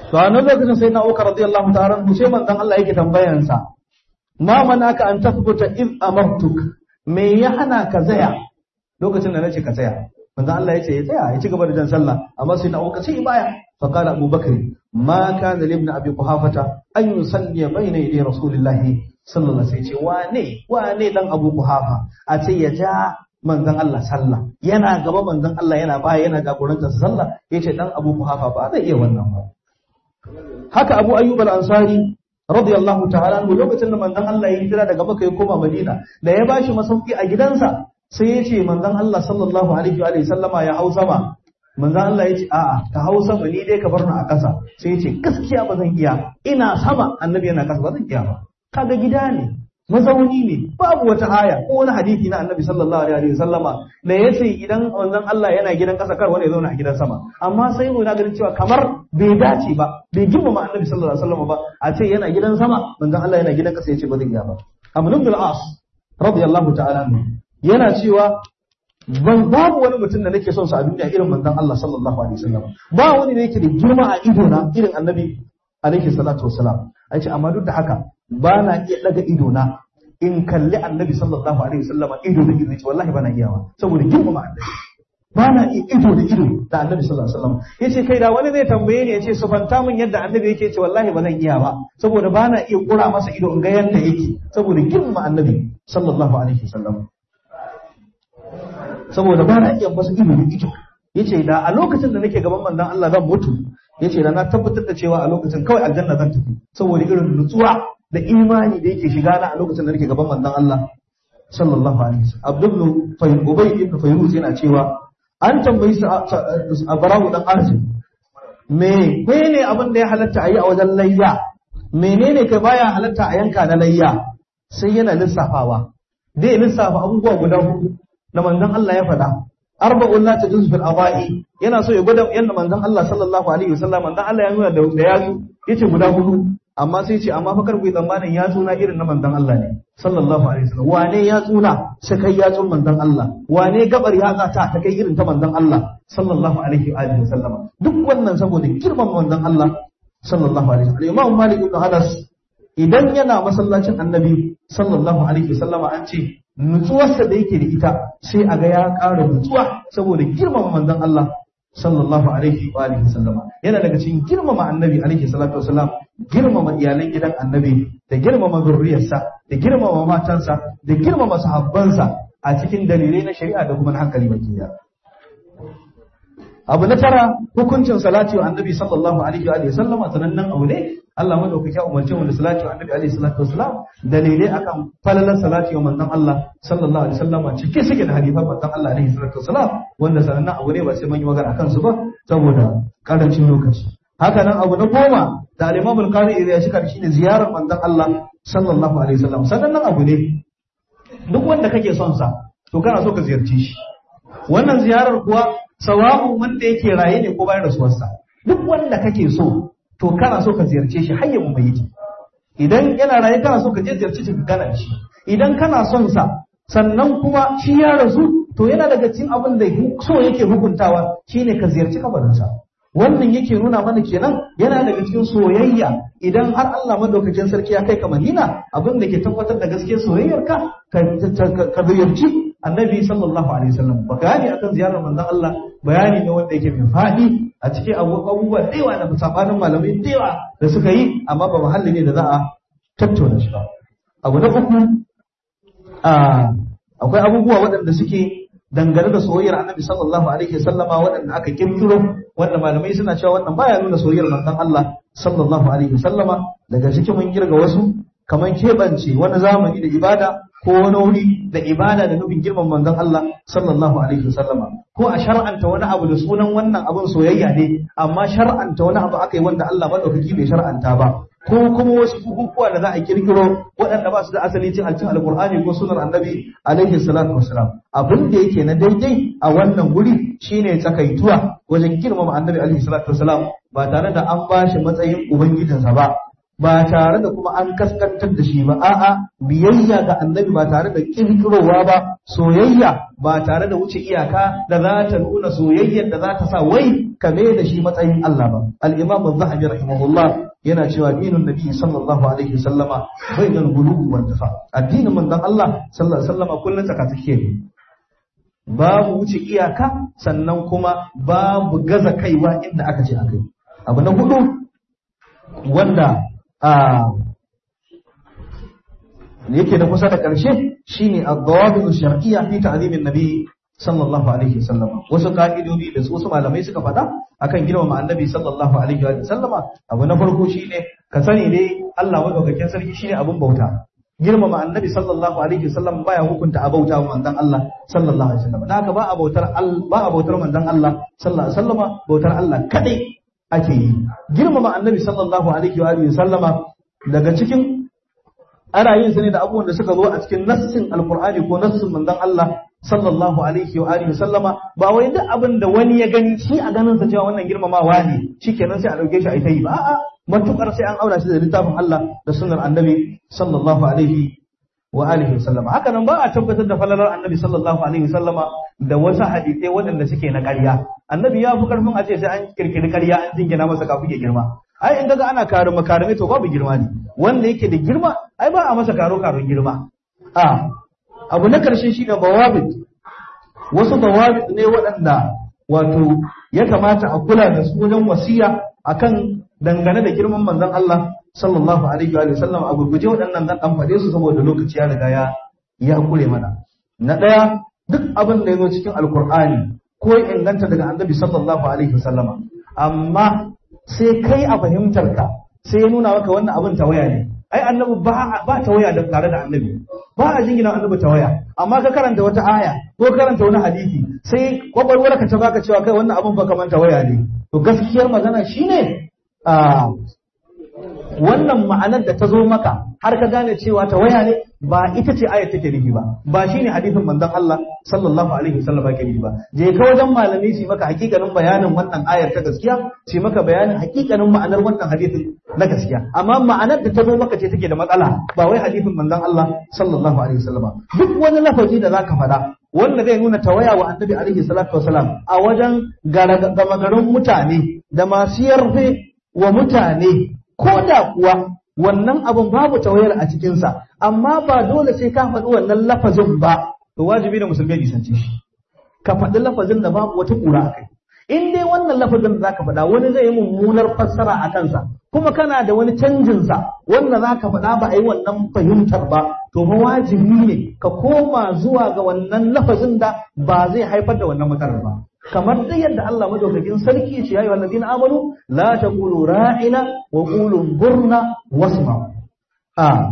to a nan lokacin sai na Abubakar radiyallahu ta'ala anhu sai manzon Allah yake tambayansa ma manaka an tathbuta id amartuk me ya hana ka tsaya lokacin da nace ka tsaya manzon Allah yace ya tsaya ya ci gaba da jan sallah amma sai na Abubakar sai baya fa qala Abu Bakr ma kana li ibn Abi Quhafata an yusalli bayna yaday Rasulillahi sallallahu alaihi wasallam wane wane dan Abu Quhafa a ce ya ja manzon Allah sallah yana gaba manzon Allah yana baya yana jagorantar sallah yace dan Abu Quhafa ba zai iya wannan ba haka Abu Ayyub al-Ansari radiyallahu ta'ala anhu lokacin da manzon Allah ya hijira daga Makka ya koma Madina da ya bashi masauki a gidansa sai ya ce manzon Allah sallallahu alaihi wa sallama ya hau sama manzon Allah ya ce a'a ka hau sama ni dai ka bar ni a ƙasa sai ya ce gaskiya ba zan iya ina sama annabi yana ƙasa ba zan iya ba kaga gida ne mazauni ne babu wata aya ko wani hadisi na annabi sallallahu alaihi wa sallama da ya ce idan manzon Allah yana gidan ƙasa kar wani ya zauna a gidan sama amma sai mu na ganin cewa kamar bai dace ba bai girmama annabi sallallahu alaihi wa sallama ba a ce yana gidan sama manzon Allah yana gidan ƙasa ya ce ba zan iya ba Amr ibn al-As radiyallahu ta'ala anhu yana cewa ban babu wani mutum da nake son sa a duniya irin manzon Allah sallallahu alaihi wasallam ba wani da yake da girma a ido na irin annabi alaihi salatu wasalam ai ce amma duk da haka ba na iya daga ido na in kalli annabi sallallahu alaihi wasallam ido da ido ce wallahi ba na iya ba saboda girmama annabi ba na iya ido da ido da annabi sallallahu alaihi wasallam yace kai da wani zai tambaye ni yace sufanta min yadda annabi yake ce wallahi ba zan iya ba saboda ba na iya kura masa ido in ga yadda yake saboda girmama annabi sallallahu alaihi wasallam saboda ba na iya masa ido da ido yace da a lokacin da nake gaban manzon Allah zan mutu yace da na tabbatar da cewa a lokacin kawai aljanna zan tafi saboda irin nutsuwa da imani da yake shiga na a lokacin da nake gaban manzon Allah sallallahu alaihi wasallam Abdul Fayyid Ubay ibn Fayruz yana cewa an tambayi sa Barawu dan Arzim me ne abin da ya halatta a yi a wajen layya menene kai baya halatta a yanka na layya sai yana lissafawa dai lissafa abubuwa guda hudu da manzon Allah ya faɗa arba'un la tajuz fil awa'i yana so ya gwada yanda manzon Allah sallallahu alaihi wasallam manzon Allah ya nuna da yatsu yace guda hudu amma sai ce amma fa kar ku yi tsammanin yatsu na irin na manzon Allah ne sallallahu alaihi wasallam wane yatsu na sai kai yatsun manzon Allah wane gabar yatsa ta ta kai irin ta manzon Allah sallallahu alaihi wa alihi wasallam duk wannan saboda girman manzon Allah sallallahu alaihi wasallam Imam Malik ibn Anas idan yana masallacin Annabi sallallahu alaihi wasallam an ce nutsuwarsa da yake da ita sai a ga ya ƙara nutsuwa saboda girmama manzon Allah sallallahu alaihi wa alihi wasallama yana daga cikin girmama annabi alaihi salatu wasallam girmama iyalan gidan annabi da girmama zurriyarsa da girmama matansa da girmama sahabbansa a cikin dalilai na shari'a da kuma na hankali baki abu na tara hukuncin salati wa annabi sallallahu alaihi wa sallama sanannen abu ne Allah madaukaki ya umarce mu da salati wa annabi alaihi salatu wasalam dalilai akan falalar salati wa manzon Allah sallallahu alaihi wasallama cike suke da hadifan manzon Allah alaihi salatu wasalam wanda sanannen abu ne ba sai mun yi magana akan su ba saboda karancin lokaci haka nan abu na goma da al-Imam al-Qari ya shika shine ziyarar manzon Allah sallallahu alaihi wasallam sanannen abu ne duk wanda kake son sa to kana so ka ziyarci shi wannan ziyarar kuwa sawa'un wanda yake raye ne ko bayan rasuwarsa duk wanda kake so to kana so ka ziyarce shi har ya mubayyiti idan yana raye kana so ka je ziyarci shi ka gana shi idan kana son sa sannan kuma shi ya rasu to yana daga cikin abin da so yake hukuntawa shine ka ziyarci kabarinsa wannan yake nuna mana kenan yana daga cikin soyayya idan har Allah madaukakin sarki ya kai ka Madina abin da ke tabbatar da gaskiyar soyayyarka ka ziyarci annabi sallallahu alaihi wasallam bayani akan ziyarar manzon Allah bayani ne wanda yake mai fadi a cikin abubuwa da yawa da sabanin malamai da yawa da suka yi amma ba muhalli ne da za a tattauna shi ba abu na uku akwai abubuwa waɗanda suke dangane da soyayyar annabi sallallahu alaihi wasallama waɗanda aka kirkiro wanda malamai suna cewa wannan baya nuna soyayyar manzon Allah sallallahu alaihi wasallama daga cikin mun kirga wasu kamar keɓance wani zamani da ibada ko wani wuri da ibada da nufin girman manzon Allah sallallahu alaihi wasallama ko a shar'anta wani abu da sunan wannan abun soyayya ne amma shar'anta wani abu aka yi wanda Allah madaukaki bai shar'anta ba ko kuma wasu bukukuwa da za a kirkiro waɗanda ba su da asali cin alcin alkur'ani ko sunar annabi alaihi salatu wasalam abin da yake na daidai a wannan guri shine tsakaituwa wajen girmama annabi alaihi salatu wasalam ba tare da an ba shi matsayin ubangijinsa ba ba tare da kuma an kaskantar da shi ba a'a biyayya ga annabi ba tare da kirkirowa ba soyayya ba tare da wuce iyaka da za ta nuna soyayyar da za ta sa wai kame da shi matsayin Allah ba al-imam az-zahabi rahimahullah yana cewa dinin nabi sallallahu alaihi wasallama bainal ghulubi wal dafa addinin manzon Allah sallallahu alaihi wasallama kullun tsaka take ne babu wuce iyaka sannan kuma babu gaza kaiwa inda aka ce akai abu na hudu wanda a yake da kusa da ƙarshe shine ad-dawabit ash-shar'iyya fi ta'zimin nabi sallallahu alaihi wasallam wasu ka'idodi da wasu malamai suka faɗa akan girmama annabi sallallahu alaihi wa sallama abu na farko shine ka sani dai Allah madaukakin sarki shine abun bauta girmama annabi sallallahu alaihi wasallam baya hukunta a bauta wa manzon Allah sallallahu alaihi wasallam haka ba a bautar ba a bautar manzon Allah sallallahu alaihi wasallama bautar Allah kadai ake yi girmama annabi sallallahu alaihi wa sallama daga cikin ana yin sa ne da abubuwan da suka zo a cikin nassin alqur'ani ko nassin manzon Allah sallallahu alaihi wa alihi sallama ba wai duk abin da wani ya gani shi a ganin sa cewa wannan girmamawa ne shikenan sai a dauke shi a ita yi ba a'a matukar sai an aura shi da littafin Allah da sunnar annabi sallallahu alaihi wa alihi sallama haka nan ba a tabbatar da falalar annabi sallallahu alaihi sallama da wasu hadisai waɗanda suke na ƙarya annabi ya fi karfin a ce sai an kirkiri ƙarya an jingina masa kafin ya girma ai in daga ana kare makarame to babu girma ne wanda yake da girma ai ba a masa karo karon girma a abu na karshe shine bawabit wasu bawabit ne waɗanda wato ya kamata a kula da su wajen wasiya akan dangane da girman manzon Allah sallallahu alaihi wa sallam a gurguje waɗannan zan dan faɗe su saboda lokaci ya riga ya ya kure mana na ɗaya duk abin da ya zo cikin alkur'ani ko ya inganta daga annabi sallallahu alaihi wa sallama amma sai kai a fahimtarka sai ya nuna maka wannan abin tawaya ne ai annabi ba ba tawaya da tare da annabi ba a jingina annabi tawaya amma ka karanta wata aya ko karanta wani hadisi sai kwakwalwar ka ta baka cewa kai wannan abin ba kaman tawaya ne to gaskiyar magana shine a wannan ma'anar da ta zo maka har ka gane cewa tawaya ne ba ita ce ayat take nufi ba ba shine hadisin manzon Allah sallallahu alaihi wasallam ke nufi ba je ka wajen malami su maka hakikanin bayanin wannan ayar ta gaskiya su maka bayanin hakikanin ma'anar wannan hadisin na gaskiya amma ma'anar da ta zo maka ce take da matsala ba wai hadisin manzon Allah sallallahu alaihi wasallam duk wani lafazi da zaka faɗa wanda zai nuna tawaya wa annabi alaihi salatu wasalam a wajen gama garin mutane da masu yarfe wa mutane ko da kuwa wannan abin babu tawayar a cikinsa amma ba dole sai ka faɗi wannan lafazin ba to wajibi da musulmi ya nisance shi ka faɗi lafazin da babu wata ƙura a kai in dai wannan lafazin da zaka faɗa wani zai yi mummunar fassara a kansa kuma kana da wani canjin sa wanda zaka faɗa ba a yi wannan fahimtar ba to fa wajibi ne ka koma zuwa ga wannan lafazin da ba zai haifar da wannan matsalar ba kamar dai yadda Allah madaukakin sarki ce yayi wallazina amanu la taqulu ra'ina wa qulu burna wasma a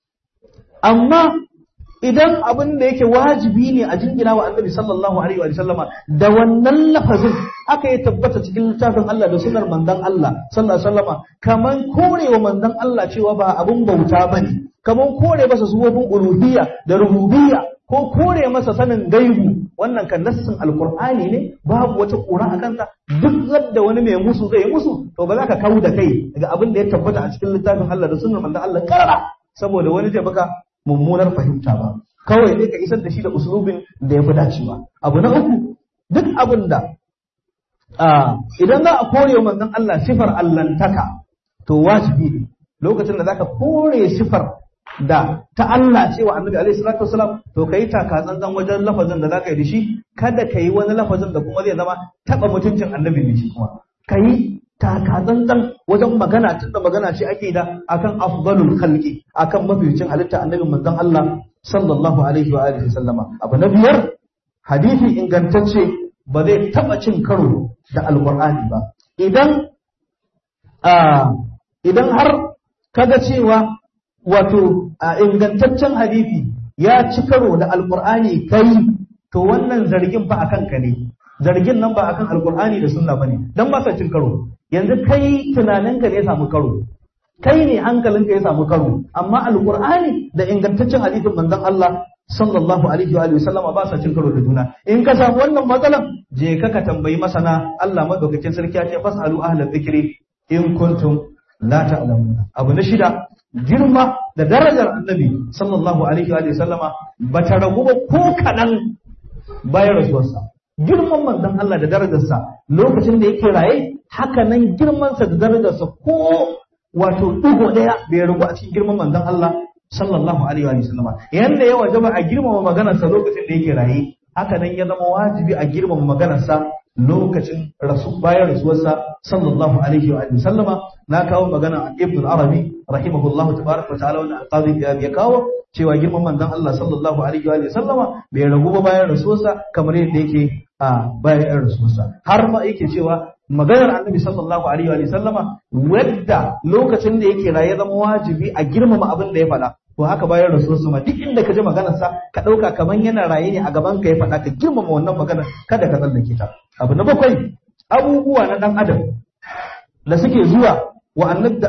amma idan abin da yake wajibi ne a jingina wa annabi sallallahu alaihi wa sallama da wannan lafazin aka yi tabbata cikin littafin Allah da sunar manzon Allah sallallahu alaihi wasallama kaman korewa manzon Allah cewa ba abun bauta bane kaman kore masa sufofin uluhiyya da rububiyya ko kore masa sanin gaibu wannan kan nassin alqur'ani ne babu wata kura a kansa duk zadda wani mai musu zai musu to ba za ka kawo da kai daga abin da ya tabbata a cikin littafin Allah da sunnar manzon Allah karara saboda wani zai baka mummunar fahimta ba kawai ne ka isar da shi da uslubin da ya fi dacewa abu na uku duk abin da idan za a kore manzon Allah sifar allantaka to wajibi ne lokacin da zaka kore sifar da ta Allah cewa annabi alaihi salatu wasalam to kai taka tsantsan wajen lafazin da zaka yi da shi kada ka yi wani lafazin da kuma zai zama taba mutuncin annabi ne shi kuma kai taka tsantsan wajen magana tunda magana ce ake da akan afdalul khalqi akan mafificin halitta annabi manzon Allah sallallahu alaihi wa alihi sallama abu na biyar hadisi ingantacce ba zai taba cin karo da alqur'ani ba idan idan har kaga cewa wato ingantaccen hadisi ya ci karo da alqur'ani kai to wannan zargin fa akan ka ne zargin nan ba akan alqur'ani da sunna bane dan ba sa cin karo yanzu kai tunaninka ne ya samu karo kai ne hankalinka ya samu karo amma alqur'ani da ingantaccen hadisin manzon Allah sallallahu alaihi wa sallama ba sa cin karo da juna in ka samu wannan matsalan je ka ka tambayi masana Allah madaukakin sarki ya ce fasalu ahlal dhikri in kuntum la ta'lamuna abu na shida girma da darajar annabi sallallahu alaihi wa sallama bata ragu ba ko kadan bayan rasuwarsa girman manzon Allah da darajarsa lokacin da yake raye haka nan girmansa da darajarsa ko wato digo daya bai ragu a cikin girman manzon Allah sallallahu alaihi wa sallama yanda ya wajaba a girmama maganarsa lokacin da yake raye haka nan ya zama wajibi a girmama maganarsa lokacin rasu bayan rasuwarsa sallallahu alaihi wa sallama na kawo magana a ibn arabi rahimahullahu tabaraka wa ta'ala wannan alqadi ya kawo cewa girman manzon Allah sallallahu alaihi wa sallama bai ragu ba bayan rasuwarsa kamar yadda yake a bayan rasuwarsa har ma yake cewa maganar annabi sallallahu alaihi wa sallama wadda lokacin da yake raye zama wajibi a girmama abin da ya faɗa to haka bayan rasuwarsa ma duk inda ka ji maganarsa ka ɗauka kamar yana raye ne a gaban ka ya faɗa ka girmama wannan maganar kada ka tsallake ta abu na bakwai abubuwa na ɗan adam da suke zuwa wa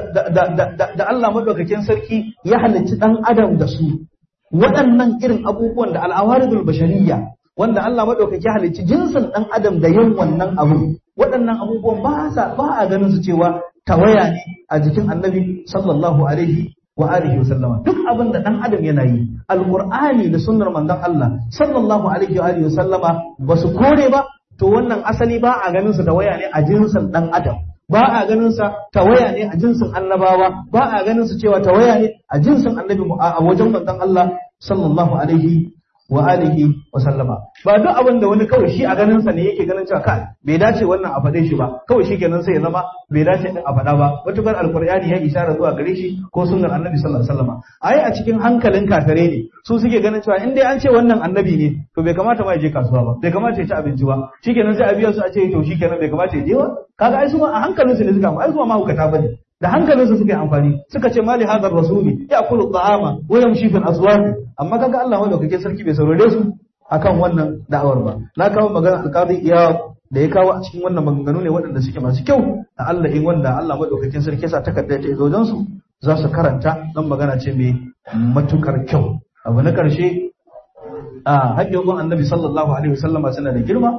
da Allah madaukakin sarki ya halicci ɗan adam da su waɗannan irin abubuwan da al'awaridul bashariyya wanda Allah madaukaki halicci jinsin ɗan adam da yin wannan abu waɗannan abubuwan ba sa ba a ganin su cewa tawaya ne a jikin annabi sallallahu alaihi wa alihi wa sallama duk abin da dan adam yana yi alqur'ani da sunnar manzon Allah sallallahu alaihi wa alihi wa sallama ba su kore ba to wannan asali ba a ganin sa tawaya ne a jinsin dan adam ba a ganin sa tawaya ne a jinsin annabawa ba a ganin sa cewa tawaya ne a jinsin annabi a wajen manzon Allah sallallahu alaihi wa alihi wa sallama ba duk abin da wani kawai shi a ganin sa ne yake ganin cewa kai bai dace wannan a faɗe shi ba kawai shi kenan sai ya zama bai dace din a faɗa ba matukar alqur'ani ya isharar zuwa gare shi ko sunnar annabi sallallahu alaihi wasallama ai a cikin hankalin kafare ne su suke ganin cewa in dai an ce wannan annabi ne to bai kamata ma ya je kasuwa ba bai kamata ya ci abinci ba shikenan sai a biya su a ce to shikenan bai kamata ya je ba kaga ai su ma a hankalin su ne suka ai su ma hukata bane da hankalinsu suka yi amfani suka ce mali hadar rasuli ya kulu ta'ama wa yamshi fil aswaq amma kaga Allah madaukakin sarki bai saurare su akan wannan da'awar ba na kawo magana alqadi iya da ya kawo a cikin wannan maganganu ne waɗanda suke masu kyau da Allah in wanda Allah madaukakin sarki sa takarda ta zo su za su karanta dan magana ce mai matukar kyau abu na karshe a haƙƙin annabi sallallahu alaihi wasallama suna da girma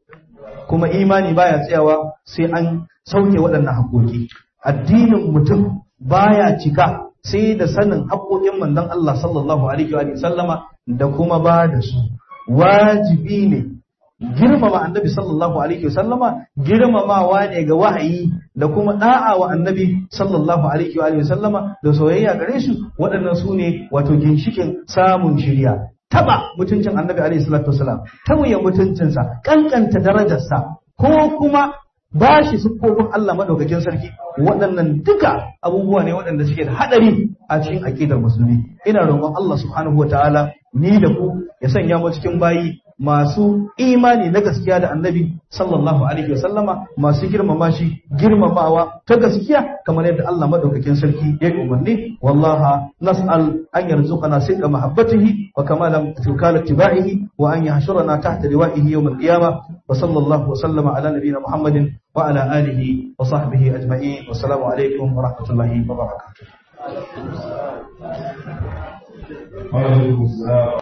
kuma imani baya tsayawa sai an sauke waɗannan haƙoƙi addinin mutum baya cika sai da sanin haƙoƙin manzon Allah sallallahu alaihi wa sallama da kuma ba da su wajibi ne girmama annabi sallallahu alaihi wa sallama girmamawa ne ga wahayi da kuma da'a wa annabi sallallahu alaihi wa sallama da soyayya gare su waɗannan su ne wato ginshikin samun shirya taba mutuncin annabi alaihi salatu wasalam tauye mutuncinsa kankanta darajarsa ko kuma ba shi siffofin Allah madaukakin sarki waɗannan duka abubuwa ne waɗanda suke da haɗari a cikin aƙidar musulmi ina roƙon Allah subhanahu wataala ni da ku ya sanya mu cikin bayi masu imani na gaskiya da annabi sallallahu alaihi wasallama masu girmama shi girmamawa ta gaskiya kamar yadda Allah madaukakin sarki ya umarni wallaha nas'al an yarzuqana sidqa mahabbatihi wa kamala tukala tiba'ihi wa an yahshurana tahta liwa'ihi yawm al-qiyamah wa sallallahu wa sallama ala nabiyyina muhammadin wa ala alihi wa sahbihi ajma'in wa assalamu alaikum wa rahmatullahi wa barakatuh